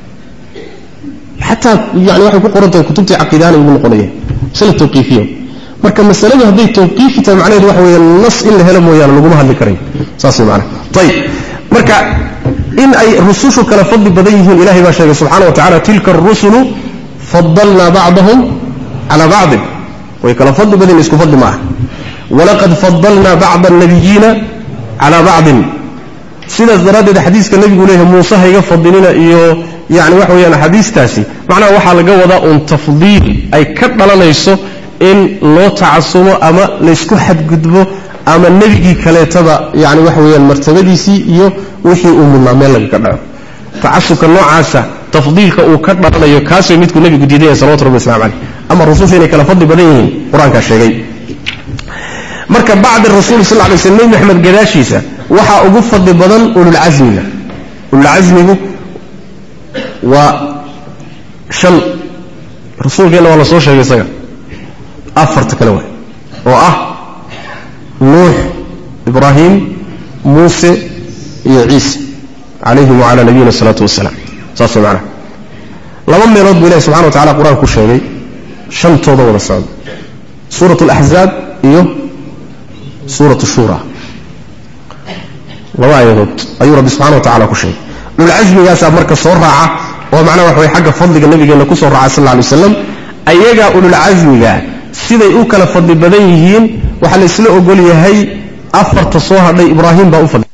xataa yani waxay ku qoran tahay kutubtii caqiidaana igu noqonaya masale tawqiifiya marka masaladu hadday tawqiifi tahay macnaheedu waxa weeye nas in la helo mooyaane laguma hadli karayo saas way macnaha ayib marka in ay rusushu kala fadli badan yihiin ilahay baa sheegay subxana wa tacala tilka arusulu fadalnaa bacdahum calaa bacdin way kala fadli badan isku fadli maaha walaqad fadalnaa bacda alnabiyiina calaa bacdin sidaas daraaddeed xadiiska nebigu leeyahay muuse hayga fadilina iyo yani waxa weyaan axaadiistaasi macnaha waxaa laga wadaa uun tafdiil ay ka dhalanayso in loo tacasumo ama laysku xadgudbo ama nebigii kaleetaba yani waxa weyaan martabadiisii iyo wixii uu mudnaa meel lagaga dhaco tacasubka noocaasa tafdiilka uu ka dhalanayo kaasay midkuu nebigu diidaya salawatu rabbi waslamu caleyh ama rususha inay kala fadli badan yihiin qur-aankaa sheegay marka bacda rasuul sal lay sl nebi maxamed gadaashiisa waxaa ugu fadli badan ululcasmiga ululcasmigu waa shan rasuulkeenna waa la soo sheegay isaga afarta kale waay oo ah nuux ibraahim muuse iyo ciise calayhim wacala nabiyina asalaatu wasalaam saas macnaha laba meelood buu ilahi subxana wa tacala qur-aan ku sheegay shantooda wada socda suurat alaxzaab iyo suurat shura laba aayadood ayuu rabbi subxana wa tacala ku sheegay ululcasmigaasaa marka soo raaca oo macnaha waxa way xagga fadliga nabigeenna ku soo raaca sal alla alay waslam ayagaa ululcasmiga siday u kala fadli badan yihiin waxaa la isla ogol yahay afarta soo hadhay ibraahim baa u fadli